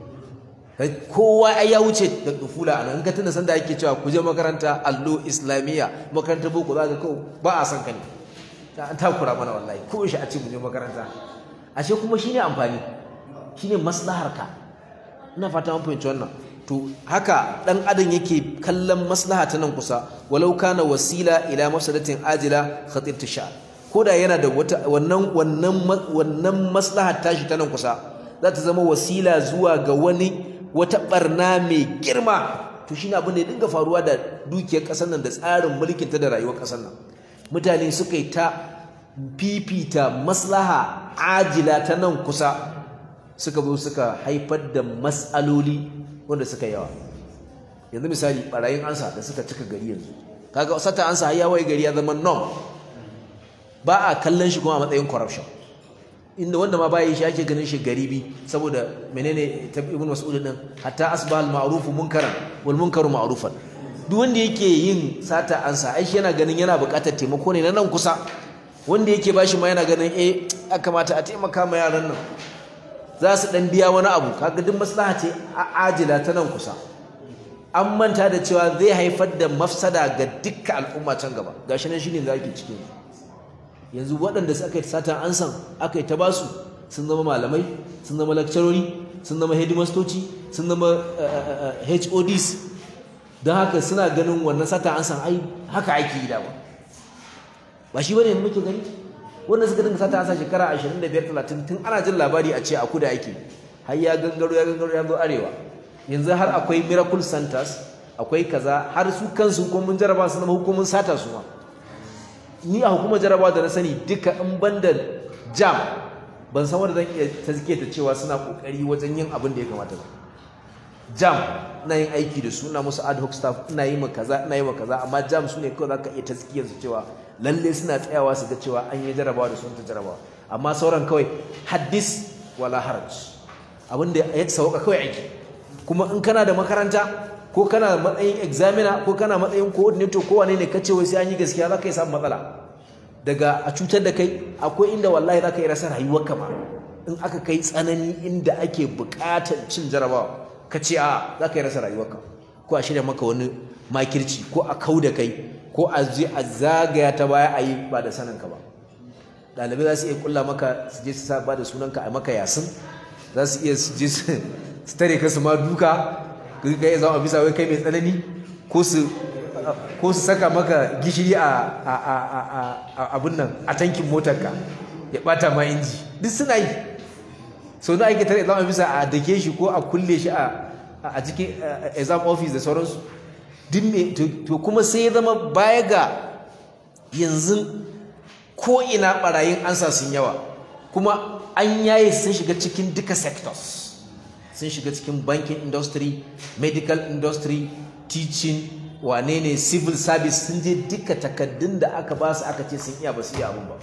kowa ai ya wuce da dufula anan in ka tuna sanda ake cewa ku je makaranta allo islamiyya makaranta boko za ka kawo ba a san ka ne an takura mana wallahi ko shi a ce mu je makaranta ashe kuma shine amfani shine maslahar ka ina fata mun fahimci wannan to haka dan adam yake kallon maslaha ta nan kusa walau kana wasila ila mafsadatin ajila khatir tasha koda yana da wata wannan wannan wannan maslaha tashi ta nan kusa za ta zama wasila zuwa ga wani wata barna mai girma to shine abin da ya dinga faruwa da dukiyar kasar nan da tsarin mulkin ta da rayuwar kasar nan mutane suka yi ta fifita maslaha ajila ta nan kusa suka zo suka haifar da matsaloli wanda suka yawa yanzu misali barayin ansa da suka cika gari yanzu kaga sata ansa har yawai gari ya zama norm ba a kallon shi kuma a matsayin corruption inda wanda ma bayi shi ake ganin shi garibi saboda menene ta ibn mas'ud din hatta asbah al ma'ruf munkaran wal munkaru ma'rufan duk wanda yake yin sata ansa ai shi yana ganin yana buƙatar taimako ne na nan kusa wanda yake bashi ma yana ganin eh ya kamata a taimaka ma yaran nan za su dan biya wani abu kaga duk maslaha ce a ajila ta nan kusa an manta da cewa zai haifar da mafsada ga dukkan al'umma can gaba gashi nan shine da ake cikin yanzu waɗanda suka yi satan ansan aka yi ta basu sun zama malamai sun zama lakcarori sun zama headmastoci sun zama HODs don haka suna ganin wannan satan ansan ai haka ake yi dama ba shi bane muke gani wanda suka dinga sata ansa shekara 25 30 tun ana jin labari a ce a kuda ake har ya gangaro ya gangaro ya zo arewa yanzu har akwai miracle centers akwai kaza har su kansu ko mun jaraba su zama hukumin sata su ma ni a hukumar jarabawa da na sani duka in banda jam ban san wanda zan iya tazke ta cewa suna kokari wajen yin abin da ya kamata ba jam ina yin aiki da su ina musu ad hoc staff ina yi ma kaza ina yi ma kaza amma jam su ne kawai zaka iya tazkiyar su cewa lalle suna tsayawa su ga cewa an yi jarabawa da sun ta jarabawa amma sauran kawai haddis wala haraj abin da ya sauka kawai aiki kuma in kana da makaranta ko kana matsayin examiner ko kana matsayin coordinator ko wane ne kace wai sai an yi gaskiya za ka yi samun matsala daga a cutar da kai akwai inda wallahi za ka yi rasa rayuwarka ma in aka kai tsanani inda ake buƙatar cin jarabawa ka ce a za ka yi rasa rayuwarka ko a shirya maka wani makirci ko a kau da kai ko a je a zagaya ta baya a yi ba da saninka ba ɗalibai za su iya kulla maka su je su sa ba da sunanka a maka yasin za su iya su je su tare ka su ma duka ka iya zama bisa wai kai mai tsanani ko su ko su saka maka gishiri a abin nan a tankin motarka ya bata ma inji duk suna yi sau na ake tare zama bisa a dake shi ko a kulle shi a cikin exam office da sauransu to kuma sai ya zama baya ga yanzu ko ina barayin ansa sun yawa kuma an yaye sun shiga cikin duka sectors sun shiga cikin banking industry medical industry teaching wane ne civil service sun je duka takaddun da aka ba su aka ce sun iya ba su iya abin ba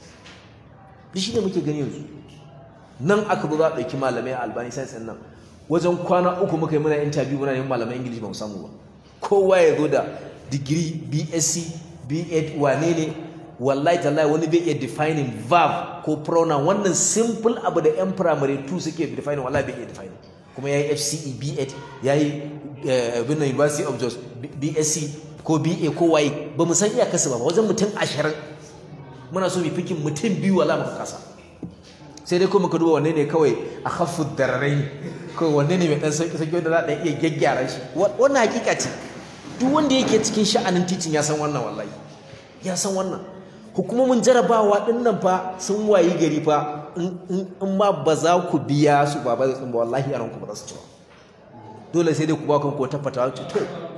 duk shi ne muke gani yanzu nan aka zo za a ɗauki malamai a albani science nan wajen kwana uku muka yi muna interview muna yin malamai ingilishi ba mu samu ba kowa ya zo da digiri bsc b8 wane ne wallahi tallahi wani bai iya defining verb ko pronoun wannan simple abu da yan primary 2 suke defining wallahi bai iya defining kuma yayi FCE B8 yayi bin University of Jos BSc ko BA ko waye ba mu san iyakarsu ba wajen mutum 20 muna so mu fikin mutum biyu wala muka kasa sai dai ko muka duba wanne ne kawai a khaffu dararai ko wanne ne mai dan sauki sauki wanda za a iya gyaggyara shi wannan hakika ce duk wanda yake cikin sha'anin teaching ya san wannan wallahi ya san wannan hukumomin jarabawa din nan fa sun wayi gari fa in ma ba za ku biya su ba ba zai ba wallahi yaran ku ba za su ci ba dole sai dai ku ba kan ko ta fata to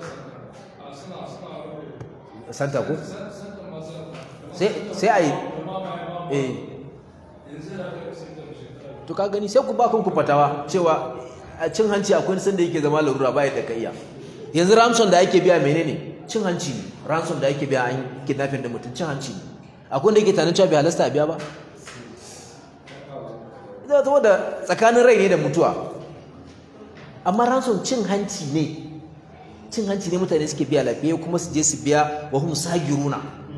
santa ko sai sai ai eh to ka gani sai ku ba kan ku fatawa cewa a cin hanci akwai sanda yake zama larura ba ya da kaiya yanzu ransom da ake biya menene cin hanci ne ransom da ake biya an kidnapping da mutum cin hanci ne akwai da yake tanin cewa bai halasta a biya ba ita zama da tsakanin rai ne da mutuwa amma ransom cin hanci ne cin hanci ne mutane suke biya lafiya kuma su je su biya wa hum sagiruna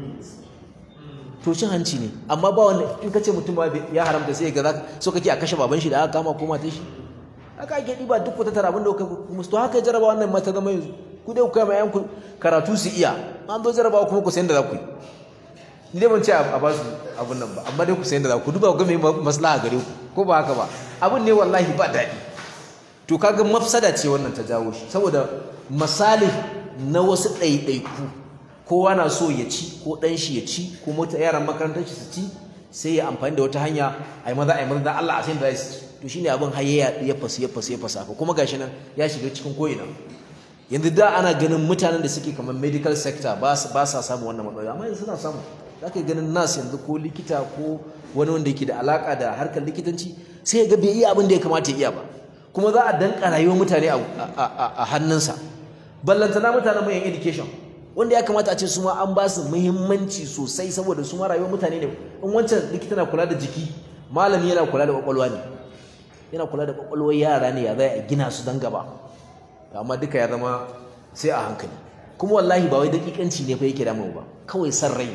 to cin hanci ne amma ba wanda in ka ce mutum ba ya haramta sai ga za so kake a kashe baban shi da aka kama ko matan shi haka ake ɗiba duk ku tattara abin da kuka musu to haka jaraba wannan mata zama yanzu ku dai ku kai ma yanku karatu su iya an zo jarabawa kuma ku san da za ku yi ni dai ban ce a ba su abin nan ba amma dai ku san da za ku duba ga mai maslaha gare ku ko ba haka ba abin ne wallahi ba daɗi to kaga mafsada ce wannan ta jawo shi saboda misali na wasu ɗaiɗaiku kowa na so ya ci ko ɗan shi ya ci ko mota yaran makarantar shi su ci sai ya amfani da wata hanya a yi maza a yi maza dan Allah a sai da za su ci to shine abin har ya ya fasu ya fasu ya fasu haka kuma gashi nan ya shiga cikin ko'ina yanzu da ana ganin mutanen da suke kamar medical sector ba sa samun wannan matsaloli amma yanzu suna samu za ka ganin nas yanzu ko likita ko wani wanda yake da alaka da harkar likitanci sai ya ga bai iya abin da ya kamata ya iya ba kuma za a danka rayuwar mutane a hannunsa ballantana mutanen mai education wanda ya kamata a ce su ma an ba su muhimmanci sosai saboda su ma rayuwar mutane ne in wancan likita na kula da jiki malami yana kula da kwakwalwa ne yana kula da kwakwalwar yara ne ya zai a gina su don gaba amma duka ya zama sai a hankali kuma wallahi ba wai dakikanci ne fa yake damu ba kawai san rai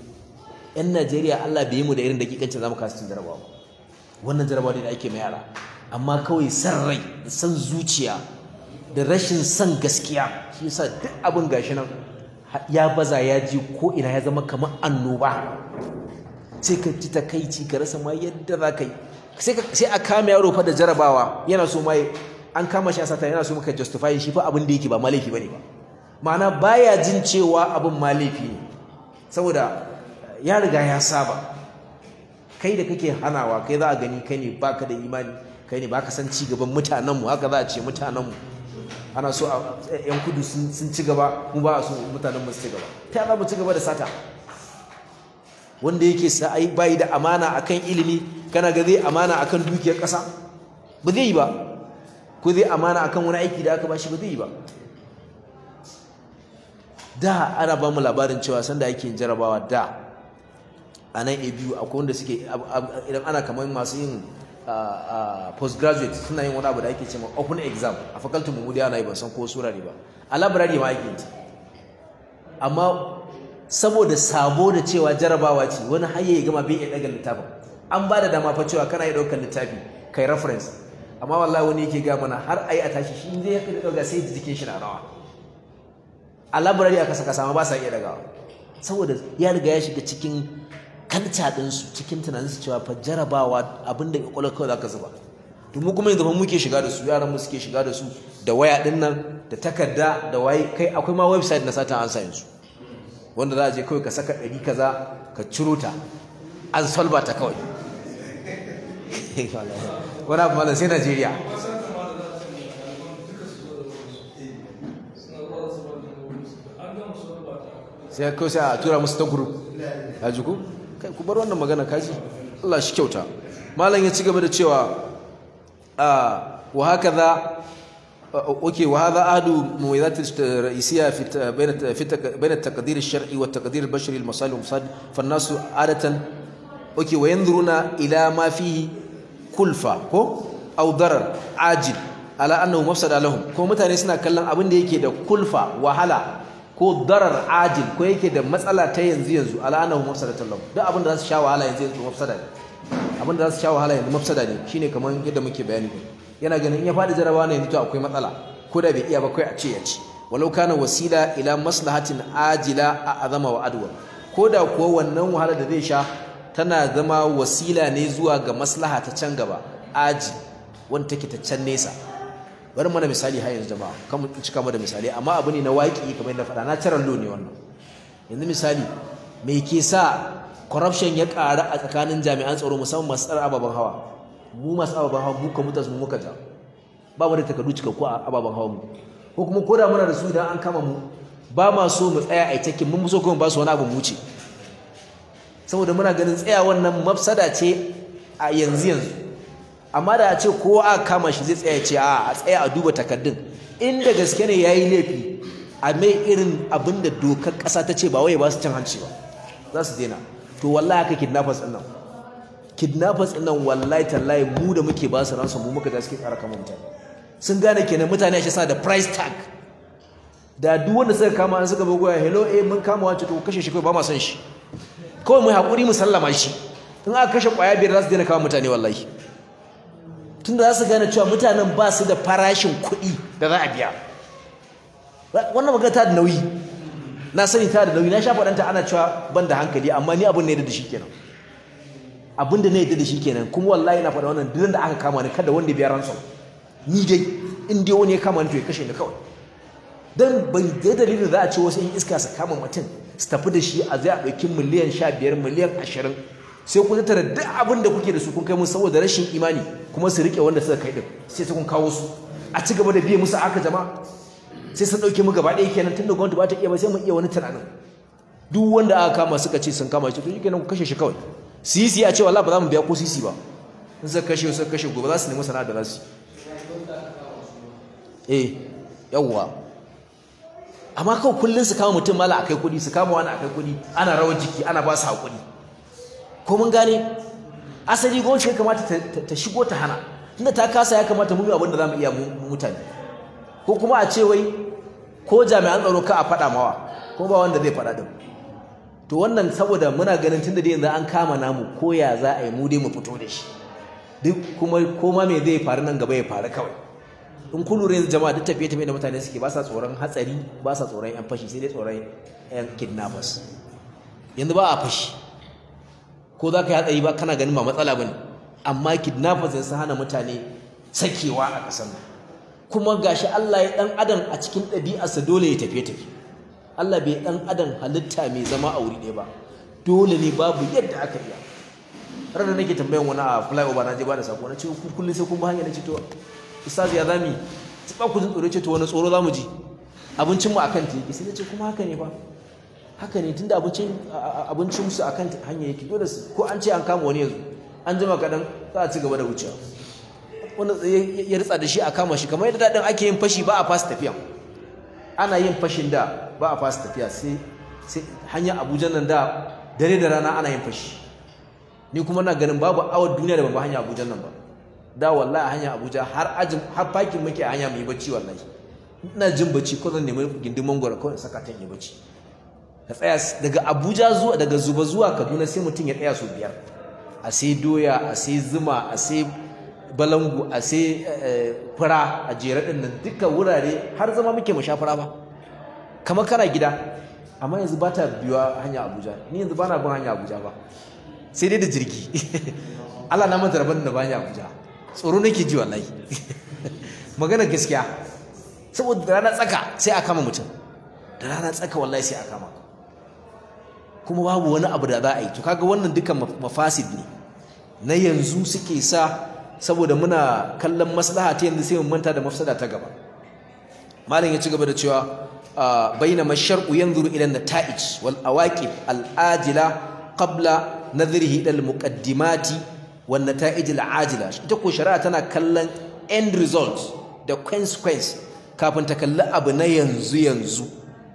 yan Najeriya Allah bai yi mu da irin dakikancin zamu kasu cin jarabawa wannan jarabawa ne da ake mai yara amma kawai san rai da san zuciya da rashin san gaskiya shi yasa duk abin gashi nan ya baza ya ji ko ina ya zama kamar annoba sai ka ji takaici ka rasa ma yadda za ka yi sai a kama yaro fa da jarabawa yana so mai an kama shi a sata yana so maka justify shi fa abin da yake ba malafi bane ba ma'ana baya jin cewa abin malafi ne saboda ya riga ya saba kai da kake hanawa kai za a gani kai ne baka da imani kai ne baka san ci gaban mutanenmu haka za a ce mutanenmu ana so a yan kudu sun ci gaba mu ba a so mutanenmu su ci gaba ta za mu ci gaba da sata wanda yake sa'ai bayi da amana akan ilimi kana ga zai amana akan dukiyar ƙasa ba zai yi ba ko zai amana akan wani aiki da aka bashi ba zai yi ba da ana ba mu labarin cewa sanda ake yin jarabawa da a nan a biyu akwai wanda suke idan ana kamar masu yin postgraduate suna yin wani abu da ake cewa open exam a faculty mu da ana yi ban san ko sura ne ba a library ma ake yi amma saboda sabo da cewa jarabawa ce wani har ya gama bai iya daga littafin an ba da dama fa cewa kana iya daukar littafi kai reference amma wallahi wani yake ga mana har ayi a tashi shi zai yake dauka sai jikin shi na rawa a library aka saka sama ba sa iya dagawa saboda ya riga ya shiga cikin kanta din su cikin tunanin su cewa fa jarabawa abinda kwakwalwar kawai zaka zuba to mu kuma yanzu muke shiga da su yaran mu suke shiga da su da waya din nan da takarda da waye kai akwai ma website na satan an sa yanzu wanda za a je kawai ka saka ɗari kaza ka ciro ta an solba ta kawai wani abu malam sai najeriya sai kawai sai a tura musu ta guru a jiku kai ku bar wannan magana kaji Allah shi kyauta malam ya ci gaba da cewa wa haka za اوكي وهذا احد مميزات الرئيسيه في بين بين التقدير الشرعي والتقدير البشري للمصالح والمفاسد فالناس عاده اوكي وينظرون الى ما فيه كلفه او ضرر عاجل على انه مفسد لهم ko mutane suna kallon abin da yake da kulfa wahala ko darar ajil ko yake da matsala ta yanzu yanzu ala annahu mafsadatan lahum duk abin da za su sha wahala yanzu yanzu mafsada ne abin da za su sha wahala yanzu mafsada ne shine kamar yadda muke bayani yana ganin in ya faɗi jarabawa ne yanzu akwai matsala ko da bai iya ba kai a ce ya ci walau kana wasila ila maslahatin ajila a azama wa adwa ko da kuwa wannan wahala da zai sha tana zama wasila ne zuwa ga maslaha ta can gaba aji wanda take ta can nesa bari mana misali har yanzu jama'a kan mu cika mu da misali amma abu ne na waƙi kamar yadda faɗa na taran lo ne wannan yanzu misali me ke sa corruption ya ƙara a tsakanin jami'an tsaro musamman masu tsara ababen hawa mu masu ababen hawa mu ka mutas mu muka ja ba mu da takardu cikakku a ababen hawa mu ko kuma ko da muna da su idan an kama mu ba ma so mu tsaya a takin mun so kuma ba su wani abu mu wuce saboda muna ganin tsaya wannan mafsada ce a yanzu yanzu amma da a ce kowa aka kama shi zai tsaya ce a a tsaya a duba takardun inda gaske ne yayi laifi a mai irin abin da dokar ƙasa ta ce ba wai ba su cin hanci ba za su daina to wallahi haka kidnappers ɗin nan kidnappers ɗin nan wallahi tallahi mu da muke ba su ransu mu muka da suke tsara kama mutane sun gane kenan mutane shi sa da price tag da duk wanda suka kama an suka bugoya hello eh mun kama wancan to kashe shi kawai ba ma son shi kawai mu haƙuri mu sallama shi in aka kashe ƙwaya biyar za su daina kawo mutane wallahi tunda za su gane cewa mutanen ba su da farashin kuɗi da za a biya wannan magana ta da nauyi na sani ta da nauyi na sha faɗanta ana cewa ban da hankali amma ni abin ne da shi kenan abin da na yadda da shi kenan kuma wallahi na faɗa wannan duk da aka kama ni kada wanda biya ransom ni dai in dai wani ya kama ni to ya kashe ni kawai dan ban ga dalilin za a ce wasu in iska su kama mutum su tafi da shi a zai a ɗauki miliyan sha biyar miliyan ashirin sai ku tattara duk abin da kuke da su kun kai musu saboda rashin imani kuma su riƙe wanda suka kai din sai su kun kawo su a ci gaba da biye musu aka jama'a sai sun ɗauke mu gaba ɗaya kenan tun da gwamnati ba ta iya ba sai mu iya wani tunanin duk wanda aka kama suka ce sun kama shi to shi kenan ku kashe shi kawai sisi a ce wallahi ba za mu biya ko sisi ba in suka kashe suka kashe gobe za su nemi sana'a da za su eh yawwa amma kawai kullum su kama mutum mala akai kuɗi su kama wani akai kuɗi ana rawar jiki ana ba su haƙuri ko mun gane asali gwamnati ya kamata ta shigo ta hana tunda ta kasa ya kamata mu yi abin da za mu iya mutane ko kuma a ce wai ko jami'an tsaro ka a faɗa mawa ko ba wanda zai faɗa din to wannan saboda muna ganin tunda dai yanzu an kama namu ko ya za a yi mu dai mu fito da shi duk kuma ko ma me zai faru nan gaba ya faru kawai in kun lura yanzu jama'a duk tafiye tafiye da mutane suke ba sa tsoron hatsari ba sa tsoron yan fashi sai dai tsoron yan kidnappers yanzu ba a fashi ko za ka yi hatsari ba kana ganin ba matsala ba ne amma kidnappers sun hana mutane sakewa a ƙasar nan kuma gashi Allah ya dan adam a cikin ɗabi'arsa dole ya tafiye tafi Allah bai dan adam halitta mai zama a wuri ɗaya ba dole ne babu yadda aka iya ranar nake tambayan wani a flyover na je ba da sako na ce kullum sai kun ba hanya na ce to ustaz ya zami ba ku jin tsoro ce to wani tsoro zamu ji abincin mu akan teki sai ce kuma haka ne ba haka ne tunda abincin abincin su akan hanya yake dole ko an ce an kama wani yanzu an jima kadan za a ci gaba da wucewa wanda ya ritsa da shi a kama shi kamar yadda daɗin ake yin fashi ba a fasa tafiya ana yin fashin da ba a fasa tafiya sai hanya abuja nan da dare da rana ana yin fashi ni kuma na ganin babu awar duniya da ban ba hanya abuja nan ba da wallahi a hanya abuja har ajin har fakin muke a hanya mai bacci wallahi ina jin bacci ko zan nemi gindin mangwaro kawai saka ta yi bacci ka tsaya daga abuja zuwa daga zuba zuwa kaduna sai mutum ya tsaya su biyar a sai doya a sai zuma a sai balangu a sai fura a jere ɗin nan duka wurare har zama muke mu sha fura ba kamar kana gida amma yanzu ba ta biyuwa hanya abuja ni yanzu ba na bin hanya abuja ba sai dai da jirgi Allah na manta rabon da ba hanya abuja tsoro nake ji wallahi magana gaskiya saboda da rana tsaka sai a kama mutum da rana tsaka wallahi sai a kama kuma babu wani abu da za a yi to kaga wannan dukan mafasid ne na yanzu suke sa saboda muna kallon maslaha ta yanzu sai mu manta da mafsada ta gaba malam ya ci gaba da cewa bainama shar'u yanzuru ila nata'ij wal awaqib al ajila qabla nadhrihi ila al muqaddimati wan nata'ij al ajila ita ko shari'a tana kallon end result da consequence kafin ta kalli abu na yanzu yanzu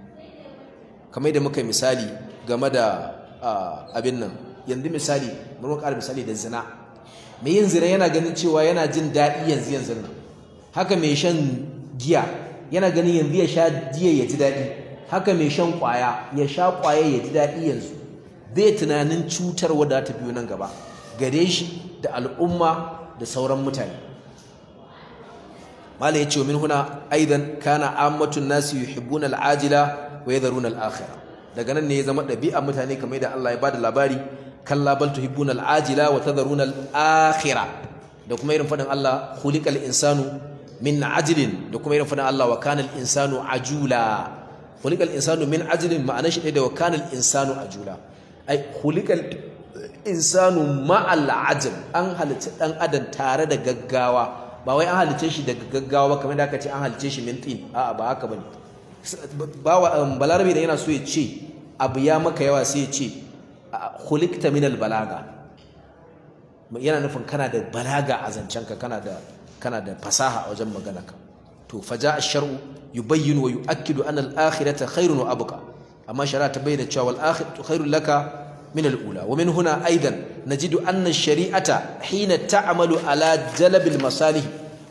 kamar da muka misali game da abin nan yanzu misali mun ƙara misali da zina mai yin zina yana ganin cewa yana jin daɗi yanzu yanzu nan haka mai shan giya yana ganin yanzu ya sha giya ya ji daɗi haka mai shan ƙwaya ya sha ƙwaya ya ji daɗi yanzu bai tunanin cutar wadda ta biyo nan gaba gare shi da al'umma da sauran mutane malai ya ce min huna aidan kana ammatun nasi yuhibbuna al'ajila wa yadharuna al'akhirah daga nan ne ya zama ɗabi'a mutane kamar da Allah ya bada labari kalla bal tuhibbuna al'ajila wa tadharuna al'akhirah da kuma irin fadin Allah khuliqal insanu min ajlin da kuma irin fadin Allah wa kana al-insanu ajula khuliqal insanu min ajlin ma'anar shi da wa kana al-insanu ajula ai khuliqal insanu ma'al ajl an halitta dan adam tare da gaggawa ba wai an halice shi daga gaggawa ba kamar da aka ce an halice shi min tin a'a ba haka bane balarabe da yana so ya ce abu ya maka yawa sai ya ce khuliqta min balaga yana nufin kana da balaga a zancenka kana da kana da fasaha a wajen maganarka to faja ash-shar'u yubayyinu wa yu'akkidu anna al-akhirata khairun wa abqa amma shari'a ta bayyana cewa al-akhiratu khairun laka min al-ula wa min huna aidan najidu anna ash-shari'ata hina ta'malu ala jalb al-masalih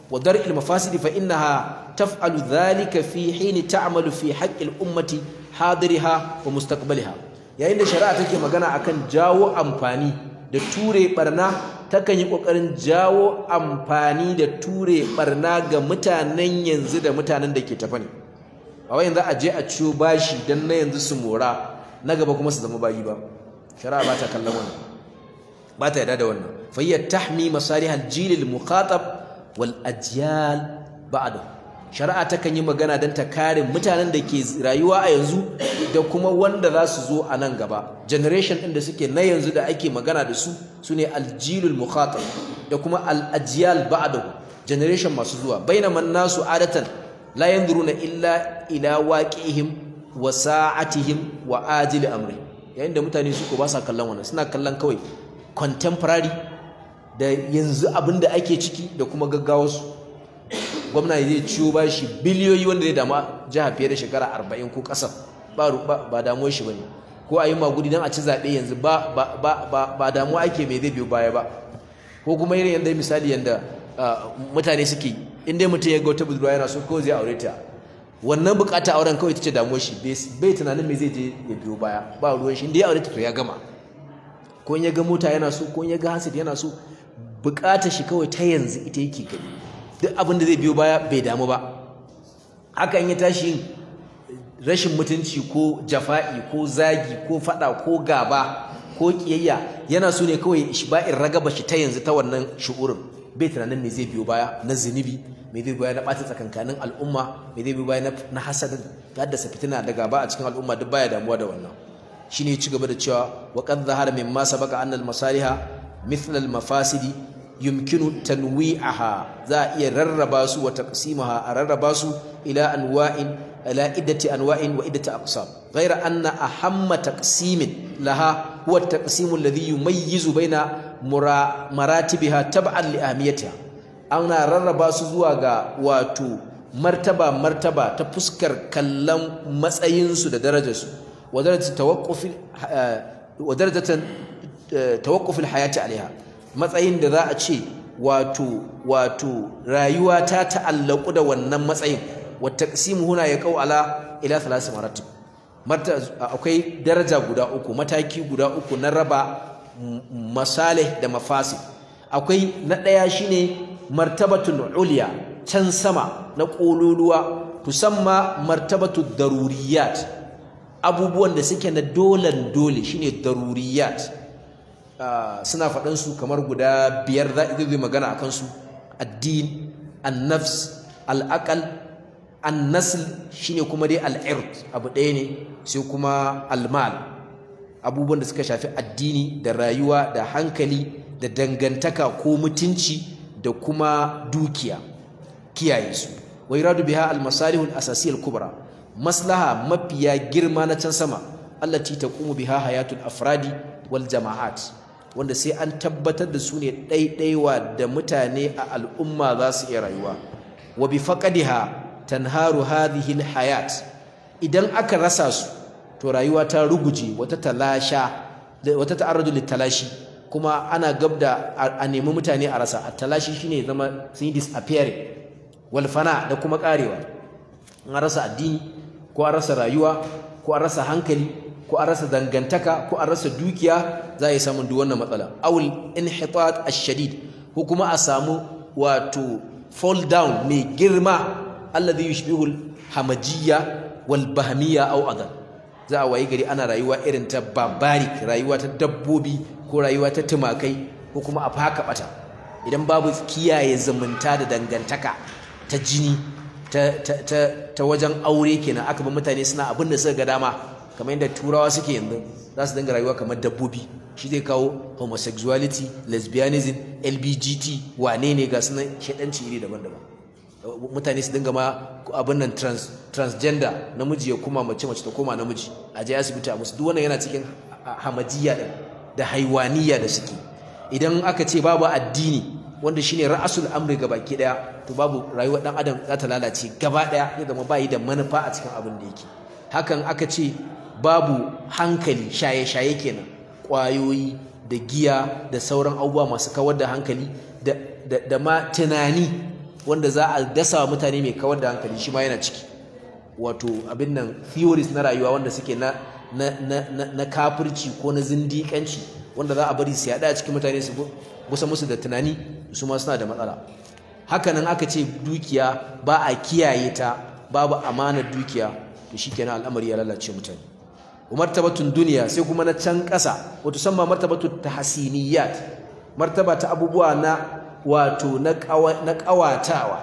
wa dar'il mafasid fa innaha taf'alu dhalika fi hin ta'malu fi haqqi al-ummati hadiriha wa mustaqbaliha yayin da shari'a take magana akan jawo amfani da ture barna takan yi kokarin jawo amfani da ture barna ga mutanen yanzu da mutanen da ke tafa ne a wayan za a je a ciyo bashi dan na yanzu su mora na gaba kuma su zama bayi ba shari'a ba ta kallon wannan ba ta yarda da wannan fa hiya tahmi masalih al-jil al-muqatab wal ajyal ba'da shari'a takan yi magana dan ta kare mutanen da ke rayuwa a yanzu da kuma wanda za su zo a nan gaba generation din da suke na yanzu da ake magana da su sune al-jil al-muqatab da kuma al-ajyal ba'da generation masu zuwa bainaman nasu adatan la yanzuruna illa ila waqihim wa sa'atihim wa ajil amri yayin da mutane su ko ba sa kallon wannan suna kallon kawai contemporary da yanzu abinda ake ciki da kuma gaggawarsu gwamna zai ciwo ba shi biliyoyi wanda zai dama jiha fiye da shekara arba'in ko ƙasar ba damuwar shi ba ne ko a yi magudi don a ci zaɓe yanzu ba damuwa ake mai zai biyo baya ba ko kuma irin yadda misali yadda mutane suke inda mutum ya ga wata budurwa yana so ko zai aure ta wannan bukata auren kawai ita ce damuwar shi bai tunanin me zai je ya biyo baya ba ruwan shi inda ya aure ta to ya gama ko in ya ga mota yana so ko in ya ga hasid yana so bukatar shi kawai ta yanzu ita yake gani duk abin da zai biyo baya bai damu ba haka in ya tashi yin rashin mutunci ko jafa'i ko zagi ko fada ko gaba ko kiyayya yana so ne kawai ishba'in ragaba shi ta yanzu ta wannan shu'urin bai tunanin me zai biyo baya na zunubi me zai biyo baya na ɓata tsakankanin al'umma me zai biyo baya na hasadin haddasa fitina da gaba a cikin al'umma duk baya damuwa da wannan shine ya ci gaba da cewa wa qad zahara mimma sabaqa anna al-masaliha mithla al-mafasidi yumkinu tanwi'aha za a iya rarraba su wa taqsimaha a rarraba su ila anwa'in ila iddati anwa'in wa iddati aqsam ghayra anna ahamma taqsimin laha huwa at-taqsim alladhi yumayyizu baina maratibiha tab'an li ahmiyatiha ana rarraba su zuwa ga wato martaba martaba ta fuskar kallon matsayinsu da darajarsu wa darajatu tawaqquf wa darajatan tawaqquf al-hayati alaiha matsayin da za a ce wato wato rayuwa ta ta'allaku da wannan matsayin wa taqsimu huna ya kau ala ila thalath maratib akwai daraja guda uku mataki guda uku na raba masalih da mafasid akwai na daya shine martabatul ulya can sama na kololuwa tusamma martabatu daruriyat abubuwan da suke na dolan dole shine daruriyat Uh, suna faɗansu kamar guda biyar za zai magana a kansu addin annafs al'aqal annasl shine kuma dai al'irt abu ɗaya ne sai kuma almal abubuwan da suka shafi addini da rayuwa da hankali da dangantaka ko mutunci da kuma dukiya kiyaye su wa iradu biha al-masalih al-asasiyya al-kubra maslaha mafiya girma na can sama allati taqumu biha hayatul afradi wal jama'at wanda sai an tabbatar da su ne ɗaiɗaiwa da mutane a al'umma za su iya rayuwa wa bi faqadiha tanharu hadhihi alhayat idan aka rasa su to rayuwa ta ruguje wata talasha wata ta'arradu litalashi kuma ana gabda a nemi mutane a rasa a talashi shine zama sun yi disappearing wal fana da kuma karewa an rasa addini ko an rasa rayuwa ko an rasa hankali ko an rasa dangantaka ko an rasa dukiya za a yi samun duk wannan matsala awul inhitat ash-shadid ko kuma a samu wato fall down mai girma alladhi yushbihu al-hamajiyya wal bahmiyya aw adal za a wayi gari ana rayuwa irin ta barbaric rayuwa ta dabbobi ko rayuwa ta tumakai ko kuma a faka bata idan babu kiyaye zumunta da dangantaka ta jini ta, ta, ta, ta wajen aure kenan aka ba mutane suna abin da suka ga dama kamar yadda turawa suke yanzu za su dinga rayuwa kamar dabbobi shi zai kawo homosexuality lesbianism lbgt wane ne ga sunan shaɗanci iri daban-daban mutane su dinga ma abin nan trans, transgender namiji ya kuma mace mace ta koma namiji a je asibiti a musu duk wannan yana cikin hamajiya da da haiwaniya da suke idan aka ce babu addini wanda shine ra'asul amri baki daya to babu rayuwar dan adam za ta lalace gaba daya ya zama bayi da manufa a cikin abin da yake hakan aka ce babu hankali shaye-shaye kenan ƙwayoyi da giya da sauran abubuwa masu kawar da hankali da, da, da ma tunani wanda za a dasa wa mutane mai kawar da hankali shi ma yana ciki wato abin nan theories na rayuwa wanda suke na na na na kafirci ko na zindiƙanci wanda za a bari su yaɗa a cikin mutane su gusa musu da tunani su ma suna da matsala hakanan aka ce dukiya ba a kiyaye ta babu amanar dukiya to shikenan al'amari ya lalace mutane martabatun duniya sai kuma na can ƙasa wato san ma martabatun tahsiniyat martaba ta abubuwa na wato na ƙawatawa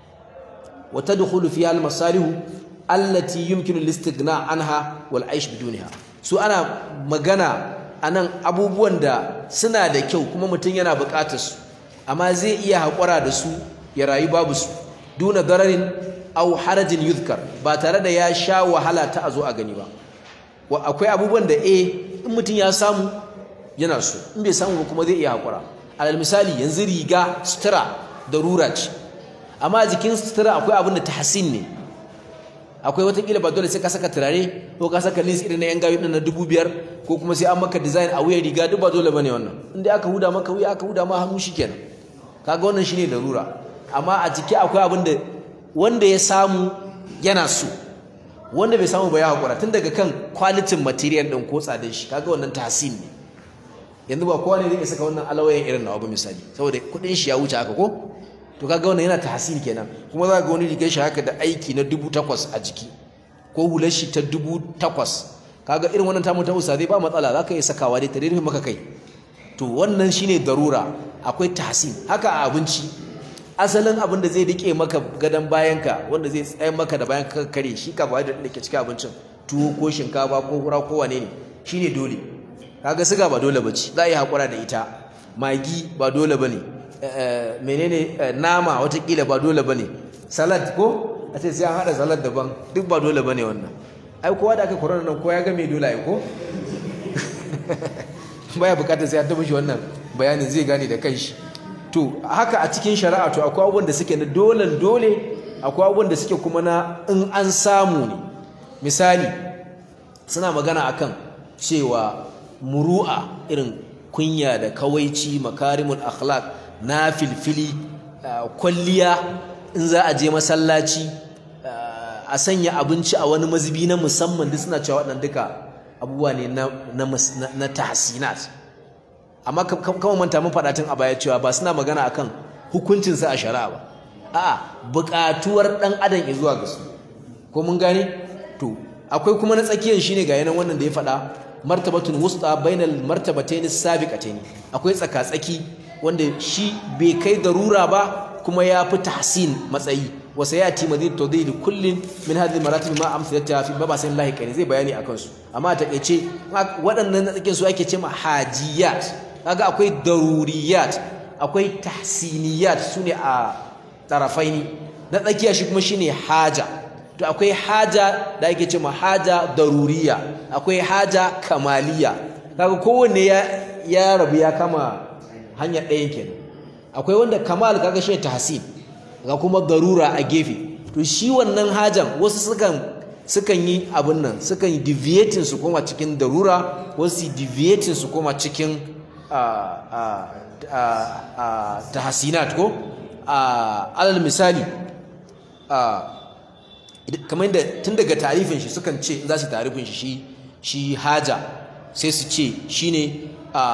wa tadkhulu fiha al-masalih allati yumkinu al-istighna anha wal aish bidunha su ana magana anan abubuwan da suna da kyau kuma mutum yana buƙatar su amma zai iya haƙura da su ya rayu babu su duna dararin aw harajin yuzkar ba tare da ya sha wahala ta a zo a gani ba akwai abubuwan da eh in mutum ya samu yana so in bai samu ba kuma zai iya haƙura alal misali yanzu riga sutura darura ce amma jikin sutura akwai abin da tahsin ne akwai watakila ba dole sai ka saka turare ko ka saka lins irin na yan gawi na dubu biyar ko kuma sai an maka design a wuyan riga duk ba dole bane wannan inda aka huda maka wuya aka huda ma hannu shikenan kaga wannan shine darura amma a jiki akwai abin da wanda ya samu yana so wanda bai samu ba ya hakura tun daga kan kwalitin material din ko tsadar shi kaga wannan tahsin ne yanzu ba kowa ne zai saka wannan alawayen irin nawa ba misali saboda kudin shi ya wuce haka ko to kaga wannan yana tahsin kenan kuma za ga wani rigar shi haka da aiki na dubu takwas a jiki ko hular shi ta dubu takwas kaga irin wannan tamu ta usa zai ba matsala za ka iya sakawa dai ta rufe maka kai to wannan shine darura akwai tahsin haka a abinci asalin abin da zai rike maka gadon bayanka wanda zai tsaye maka da bayan ka kare shi ka bayar da ke cikin abincin tuwo ko shinkafa ko hura ko wane ne shine dole kaga siga ba dole bace za a yi hakura da ita magi ba dole bane menene nama watakila ba dole bane salad ko a ce sai an hada salad daban duk ba dole bane wannan ai kowa da aka corona nan ko ya ga me dole ai ko baya bukatar sai an taba shi wannan bayanin zai gane da kanshi to haka a cikin shari'a to akwai abubuwan da suke na dolen dole akwai abubuwan da suke kuma na in an samu ne misali suna magana akan cewa muru'a irin kunya da kawaici makarimul akhlaq na filfili kwalliya in za a je masallaci a sanya abinci a wani mazubi na musamman duk suna cewa waɗannan duka abubuwa ne na tahsinat amma kama manta mun faɗa tun a baya cewa ba suna magana akan hukuncinsa a shari'a ba a'a buƙatuwar ɗan adam ya zuwa ga su ko mun gane to akwai kuma na tsakiyar shine ga yanan wannan da ya faɗa martabatun wusta bainal martabatayn sabiqatayn akwai tsaka-tsaki wanda shi bai kai darura ba kuma ya fi tahsin matsayi wa sayati madid tawdil kullin min hadhihi maratib ma amsalata fi babasin lahi kani zai bayani akan su amma a takeice waɗannan na tsakin su ake cewa hajiyat kaga akwai daruriyat akwai tahsiniyat sune a tarafaini na tsakiya shi kuma shine haja to akwai haja da ake cewa haja daruriya akwai haja kamaliya kaga kowanne ya ya rabu ya kama hanya ɗayan kenan akwai wanda kamal kaga shi tahsin ga kuma darura a gefe to shi wannan hajan wasu sukan sukan yi abin nan sukan yi deviating su koma cikin darura wasu deviating su koma cikin tahsinat ko alal misali kamar yadda tun daga tarifin shi sukan ce za su tarifin shi shi haja sai su ce shine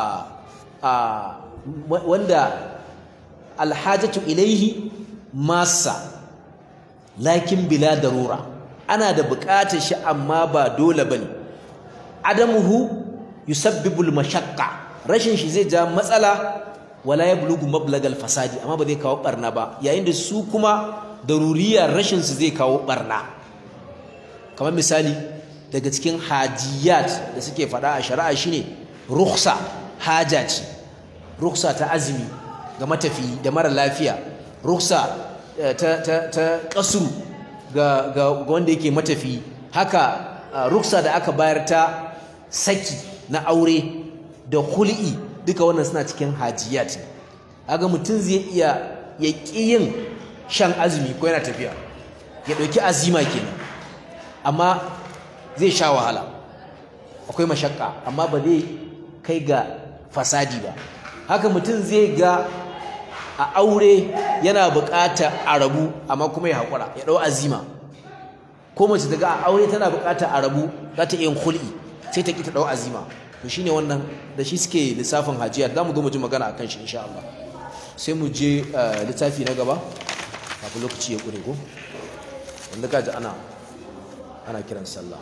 wanda alhajatu ilaihi masa lakin bila darura ana da buƙatar shi amma ba dole bane adamuhu yusabbibul mashaqqa rashin shi zai ja matsala wala yablughu mablagal fasadi amma ba zai kawo barna ba yayin da su kuma daruriya rashin su zai kawo barna kamar misali daga cikin hajiyat da suke faɗa a shari'a shine rukhsa haja ce rukhsa ta azumi ga matafi da mara lafiya rukhsa ta ta ta kasru ga ga wanda yake matafi haka ruksa da aka bayar ta saki na aure da hul'i duka wannan suna cikin hajiyat kaga mutum zai iya ya yin shan azumi ko yana tafiya ya ɗauki azima kenan amma zai sha wahala akwai mashakka amma ba zai kai ga fasadi ba haka mutum zai ga a aure yana buƙatar a rabu amma kuma ya haƙura ya ɗau azima ko mace daga a aure tana buƙatar a rabu za ta iya hul'i sai ta ƙi ta ɗau azima to shine wannan da shi suke lissafin hajiya za mu zo mu ji magana akan shi insha Allah sai mu je littafi na gaba kafin lokaci ya ƙure ko wanda ka ji ana ana kiran sallah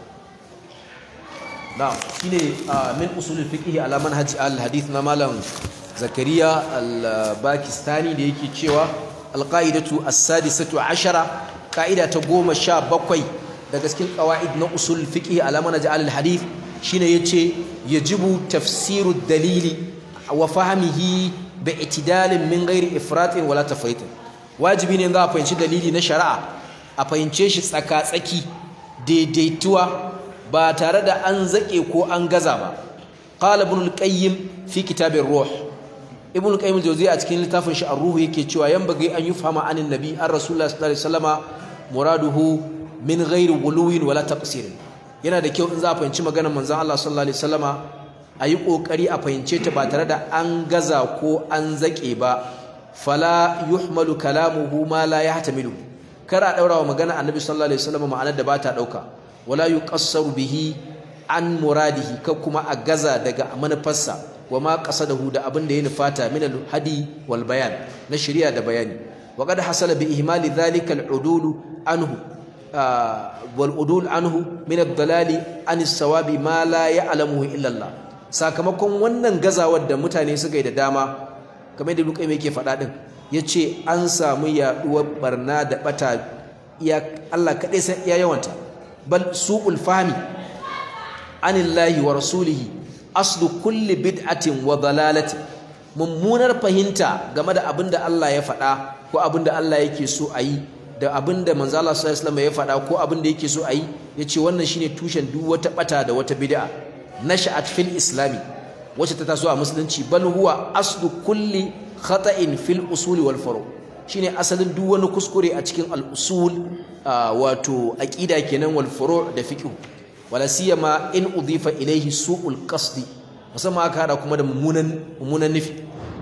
na shine min usulul fiqh ala manhaj al hadith na malam zakariya al-bakistani da yake cewa al-qa'idatu as-sadisatu ashara ka'ida ta goma sha bakwai daga cikin qawaid na usul fiqh ala manhaj al hadith shine yace yajibu tafsiru dalili wa fahmihi bi itidalin min ghairi ifratin wala tafritin wajibi ne za a fahimci dalili na shari'a a fahimce shi tsaka-tsaki daidaituwa ba tare da an zaƙe ko an gaza ba qala ibn al-qayyim fi kitab ar-ruh ibn al-qayyim al-jawziyya a cikin littafin shi ar-ruh yake cewa yan bagai an yufhama anin nabi an rasulullah sallallahu alaihi wasallama muraduhu min ghairi wuluwin wala taqsir yana da kyau in za a fahimci maganar manzon Allah sallallahu alaihi wasallama ayi kokari a fahimce ta ba tare da an gaza ko an zaƙe ba fala yuhmalu kalamuhu ma la yahtamilu kar a daura wa magana annabi sallallahu alaihi wasallam ma'anar da ba ta dauka wala yuqassaru bihi an muradihi ka kuma a gaza daga manufarsa wa ma qasadahu da abin da ya nufata min al-hadi wal bayan na shari'a da bayani wa qad hasala bi ihmali dhalika al-udul anhu wal udul anhu min ad-dalali an as-sawabi ma la ya'lamuhu illa Allah sakamakon wannan gazawar da mutane suka yi da dama kamar da Lukai yake faɗa din yace an samu yaduwar barna da bata iya Allah kadai san iya yawanta bal su'ul fahmi anillahi wa rasulihi aslu kulli bid'atin wa dalalatin mummunar fahimta game da abinda Allah ya faɗa ko abinda Allah yake so a yi da abinda manzo Allah sallallahu alaihi wasallam ya faɗa ko abinda yake so a yi yace wannan shine tushen duk wata bata da wata bid'a nasha'at fil islami wacce ta taso a musulunci bal huwa aslu kulli khata'in fil usuli wal furu shine asalin duk wani kuskure a cikin al usul wato aqida kenan wal furu da fiqh wala siyama in udifa ilayhi su'ul qasdi musamman aka hada kuma da mummunan mummunan nufi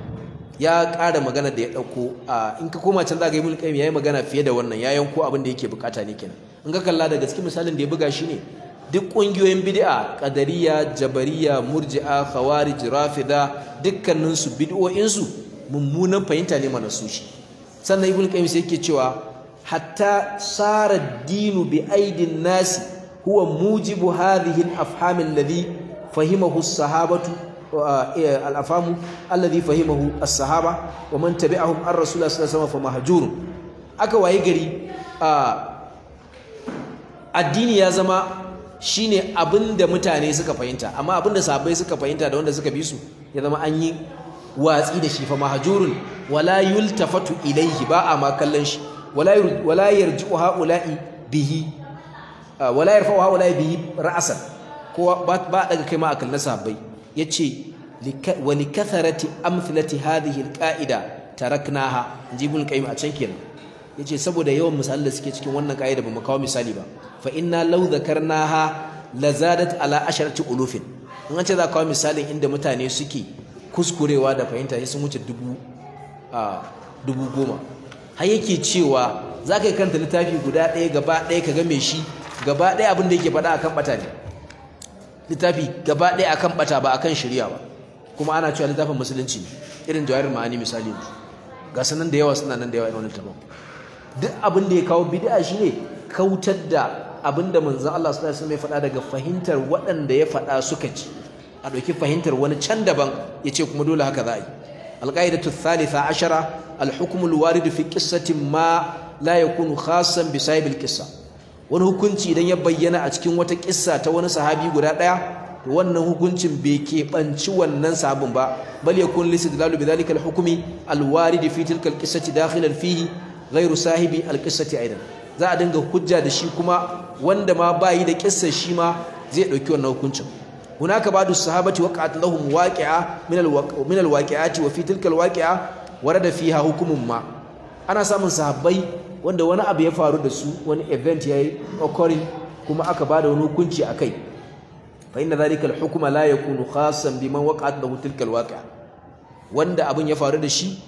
ya ƙara magana da ya dauko in ka koma can zaka yi mulki yayi magana fiye da wannan ya yanko abin da yake bukata ne kenan in ka kalla daga cikin misalin da ya buga shi ne duk ƙungiyoyin bid'a qadariya jabariya murji'a khawarij rafida dukkanin su bid'o'in su mummunan fahimta ne mana su shi sannan ibn qayyim sai yake cewa hatta sara dinu bi aidin nasi huwa mujibu hadhihi al-afham alladhi fahimahu as-sahabatu al-afhamu alladhi fahimahu as-sahaba wa man tabi'ahum ar-rasul sallallahu alaihi wasallam fa mahjur aka waye gari addini ya zama shine abinda mutane suka fahimta amma abinda sahabbai suka fahimta da wanda suka bi su ya zama an yi watsi da shi fa mahjurun wala yultafatu ilayhi ba a ma kallon shi wala wala yarji'u haula'i bihi wala yarfa'u haula'i bihi ra'san ko ba daga kai ma akal na sahabbai yace wa likathrati amthilati hadhihi alqa'ida taraknaha jibul qayyim a can kenan yace saboda yawan misalan da suke cikin wannan ka'ida ba mu kawo misali ba fa inna law dhakarnaha lazadat ala asharati ulufin in an ce za kawo misalin inda mutane suke kuskurewa da fahimta sai sun wuce dubu a dubu goma har yake cewa za ka yi kanta littafi guda ɗaya gaba ɗaya ka game shi gaba ɗaya abin da yake faɗa akan ɓata ne littafi gaba ɗaya akan ɓata ba akan shirya ba kuma ana cewa littafin musulunci ne irin jawahir ma'ani misali yanzu ga sanan da yawa suna nan da yawa irin wannan littafin duk abin da ya kawo bid'a shine kautar da abin da manzon Allah sallallahu alaihi wasallam ya faɗa daga fahimtar waɗanda ya faɗa suka ci a ɗauki fahimtar wani can daban ya ce kuma dole haka za a yi alƙa'idatu thalitha ashara alhukmu alwaridu fi qissatin ma la yakunu khassan bi sahibil qissa wani hukunci idan ya bayyana a cikin wata kissa ta wani sahabi guda ɗaya to wannan hukuncin bai keɓanci wannan sahabin ba bal yakun listidlalu bi dhalika alhukmi alwaridi fi tilka alqissati dakhilan fihi ghairu sahibi alqissati aidan za a dinga hujja da shi kuma wanda ma bayi da kissar shi ma zai dauki wannan hukuncin hunaka ba'du sahabati waqa'at lahum waqi'a min min alwaqi'ati wa fi tilka alwaqi'a warada fiha hukumun ma ana samun sahabbai wanda wani abu ya faru da su wani event yayi occurring kuma aka bada wani hukunci akai fa inna dhalika alhukma la yakunu khassan biman waqa'at lahu tilka alwaqi'a wanda abin ya faru da shi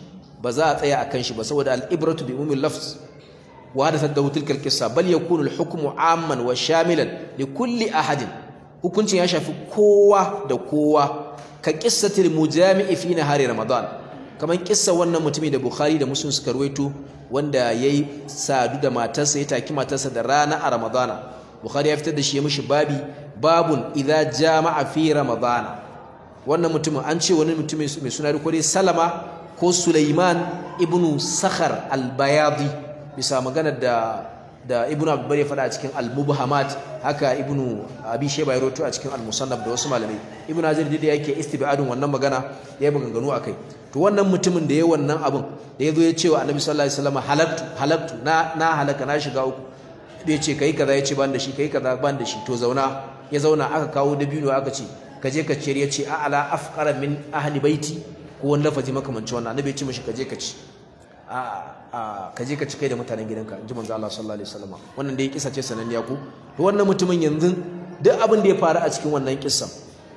ba za a tsaya akan shi ba saboda al-ibratu bi umumil lafz wa hadathat dahu tilka al-qissa bal yakunu al-hukmu amman wa shamilan li kulli ahadin hukuncin ya shafi kowa da kowa ka qissatil mujami'i fi nahari ramadan kaman kissa wannan mutumi da bukhari da muslim suka ruwaito wanda yayi sadu da matarsa ya taki matarsa da rana a ramadana bukhari ya fitar da shi ya mishi babi babun idza jama'a fi ramadana wannan mutumin an ce wani mutumin mai suna ko dai salama ko sulaiman ibnu sakhar al-bayadi bisa magana da da ibnu abdulbar ya faɗa a cikin al-mubhamat haka ibnu abi shayba ya rawaito a cikin al-musannaf da wasu malamai ibnu hazir da yake istibadun wannan magana ya yi maganganu akai to wannan mutumin da ya wannan abin da ya zo ya ce wa annabi sallallahu alaihi wasallam halaktu halaktu na na halaka na shiga uku da ya ce kai kaza ya ce ban da shi kai kaza ban da shi to zauna ya zauna aka kawo dabino aka ce ka je ka ciyar ya ce a ala afqara min ahli baiti ko wani lafazi makamancin wannan annabi ya ce mishi ka je ka ci a a ka je ka ci kai da mutanen gidanka in ji manzo Allah sallallahu alaihi wasallam wannan dai kisa ce sananniya ku to wannan mutumin yanzu duk abin da ya faru a cikin wannan kissan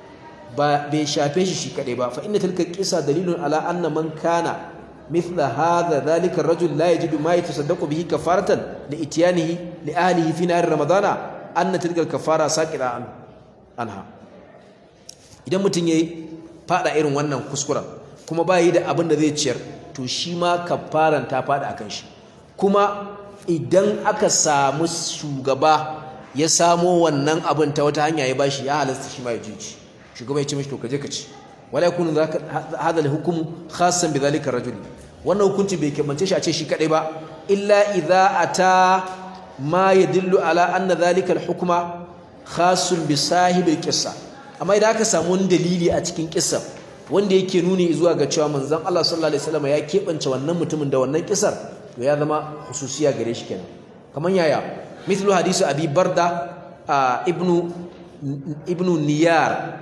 ba bai shafe shi shi kadai ba fa inna tilka qissa dalilun ala anna man kana mithla hadha dhalika ar-rajul la yajidu ma yatasaddaqu bihi kafaratan li ityanihi li ahlihi fi nahar ramadana anna tilka al-kafara saqira an anha idan mutun yayi fada irin wannan kuskuren kuma ba yi da abin da zai ciyar to shi ma kafaran ta fada akan shi kuma idan aka samu shugaba ya samo wannan abin ta wata hanya ya bashi ya halasta shi ma ya jici shugaba ya ce mishi to kaje ka ci wala yakunu hadha al-hukm khassan bi dhalika ar-rajul wannan hukunci bai kebance shi a ce shi kadai ba illa idza ata ma yadullu ala anna dhalika al-hukma khassun bi sahibi al-qissa amma idan aka samu wani dalili a cikin kissa wanda yake nuni zuwa ga cewa manzon Allah sallallahu alaihi wasallam ya kebance wannan mutumin da wannan kissar to ya zama hususiya gare shi kenan kaman yaya mithlu hadisi abi barda ibnu ibnu niyar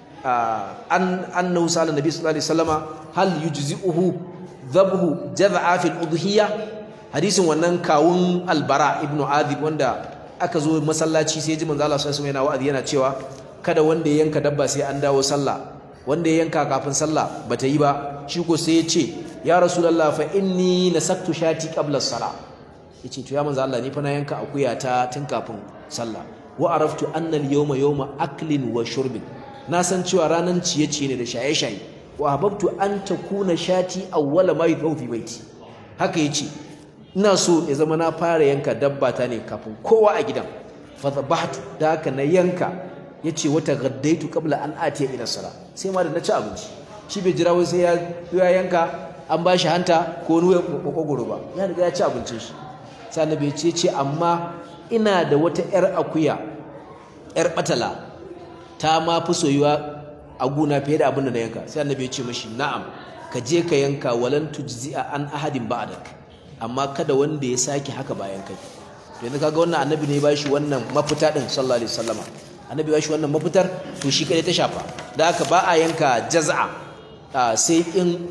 an annahu sala nabi sallallahu alaihi wasallama hal yujzi'uhu dhabhu jaz'a fil udhiyya hadisin wannan kawun albara ibnu adib wanda aka zo masallaci sai ji manzo Allah sallallahu alaihi wasallam yana wa'azi yana cewa kada wanda ya yanka dabba sai an dawo sallah wanda ya yanka kafin sallah bata yi ba shi ko sai ya ce ya rasulullah fa inni nasaktu shati qabla as-salah yace to ya manzo Allah ni fa na yanka akuya ta tun kafin sallah wa araftu anna al-yawma yawma aklin wa shurbin na san cewa ranan ciye-ciye ne da shaye-shaye wa hababtu an takuna shati awwala ma yudhu fi baiti haka yace ina so ya zama na fara yanka dabba ta ne kafin kowa a gidan fa dhabahtu da haka na yanka yace wata gaddaitu qabla an atiya ila sala sai ma da na ci abinci shi bai jira wai sai ya ya yanka an ba shi hanta ko ruwa kokogoro ba ya riga ya ci abincin shi sai annabi ya ce amma ina da wata yar akuya yar batala ta ma fi soyuwa a guna fiye da abin da na yanka sai annabi ya ce mashi na'am ka je ka yanka walan tujzi'a an ahadin ba'dak amma kada wanda ya sake haka bayan kai to yanzu kaga wannan annabi ne ya bashi wannan mafita din sallallahu alaihi wasallama annabi ya bashi wannan mafitar to shi kadai ta shafa da haka ba a yanka jaz'a sai in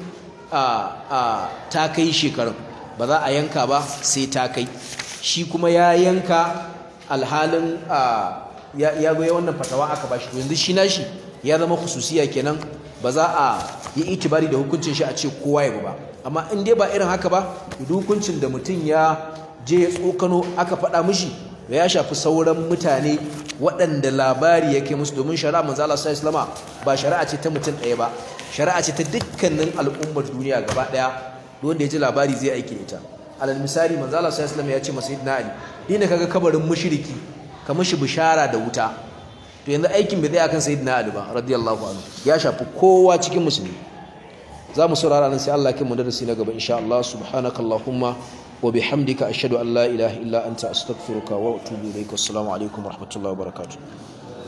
ta kai shekarun ba za a yanka ba sai ta kai shi kuma ya yanka alhalin ya goya wannan fatawa aka bashi to yanzu shi nashi ya zama khususiya kenan ba za a yi itibari da hukuncin shi a ce kowa ya ba amma in dai ba irin haka ba duk hukuncin da mutum ya je ya tsokano aka faɗa mishi da ya shafi sauran mutane waɗanda labari yake musu domin shari'a manzo Allah sallallahu alaihi ba shari'a ce ta mutum ɗaya ba shari'a ce ta dukkanin al'ummar duniya gaba ɗaya wanda ya ji labari zai aiki da ita alal misali manzo Allah sallallahu alaihi ya ce masa sayyidina Ali dina kaga kabarin mushriki ka mishi bishara da wuta to yanzu aikin bai tsaya kan sayyidina Ali ba radiyallahu anhu ya shafi kowa cikin musulmi za mu saurara nan sai Allah ya mu darasi na gaba insha Allah subhanakallahumma wa bihamdika ashhadu an la ilaha illa anta astaghfiruka wa atubu ilaik assalamu alaikum wa rahmatullahi wa barakatuh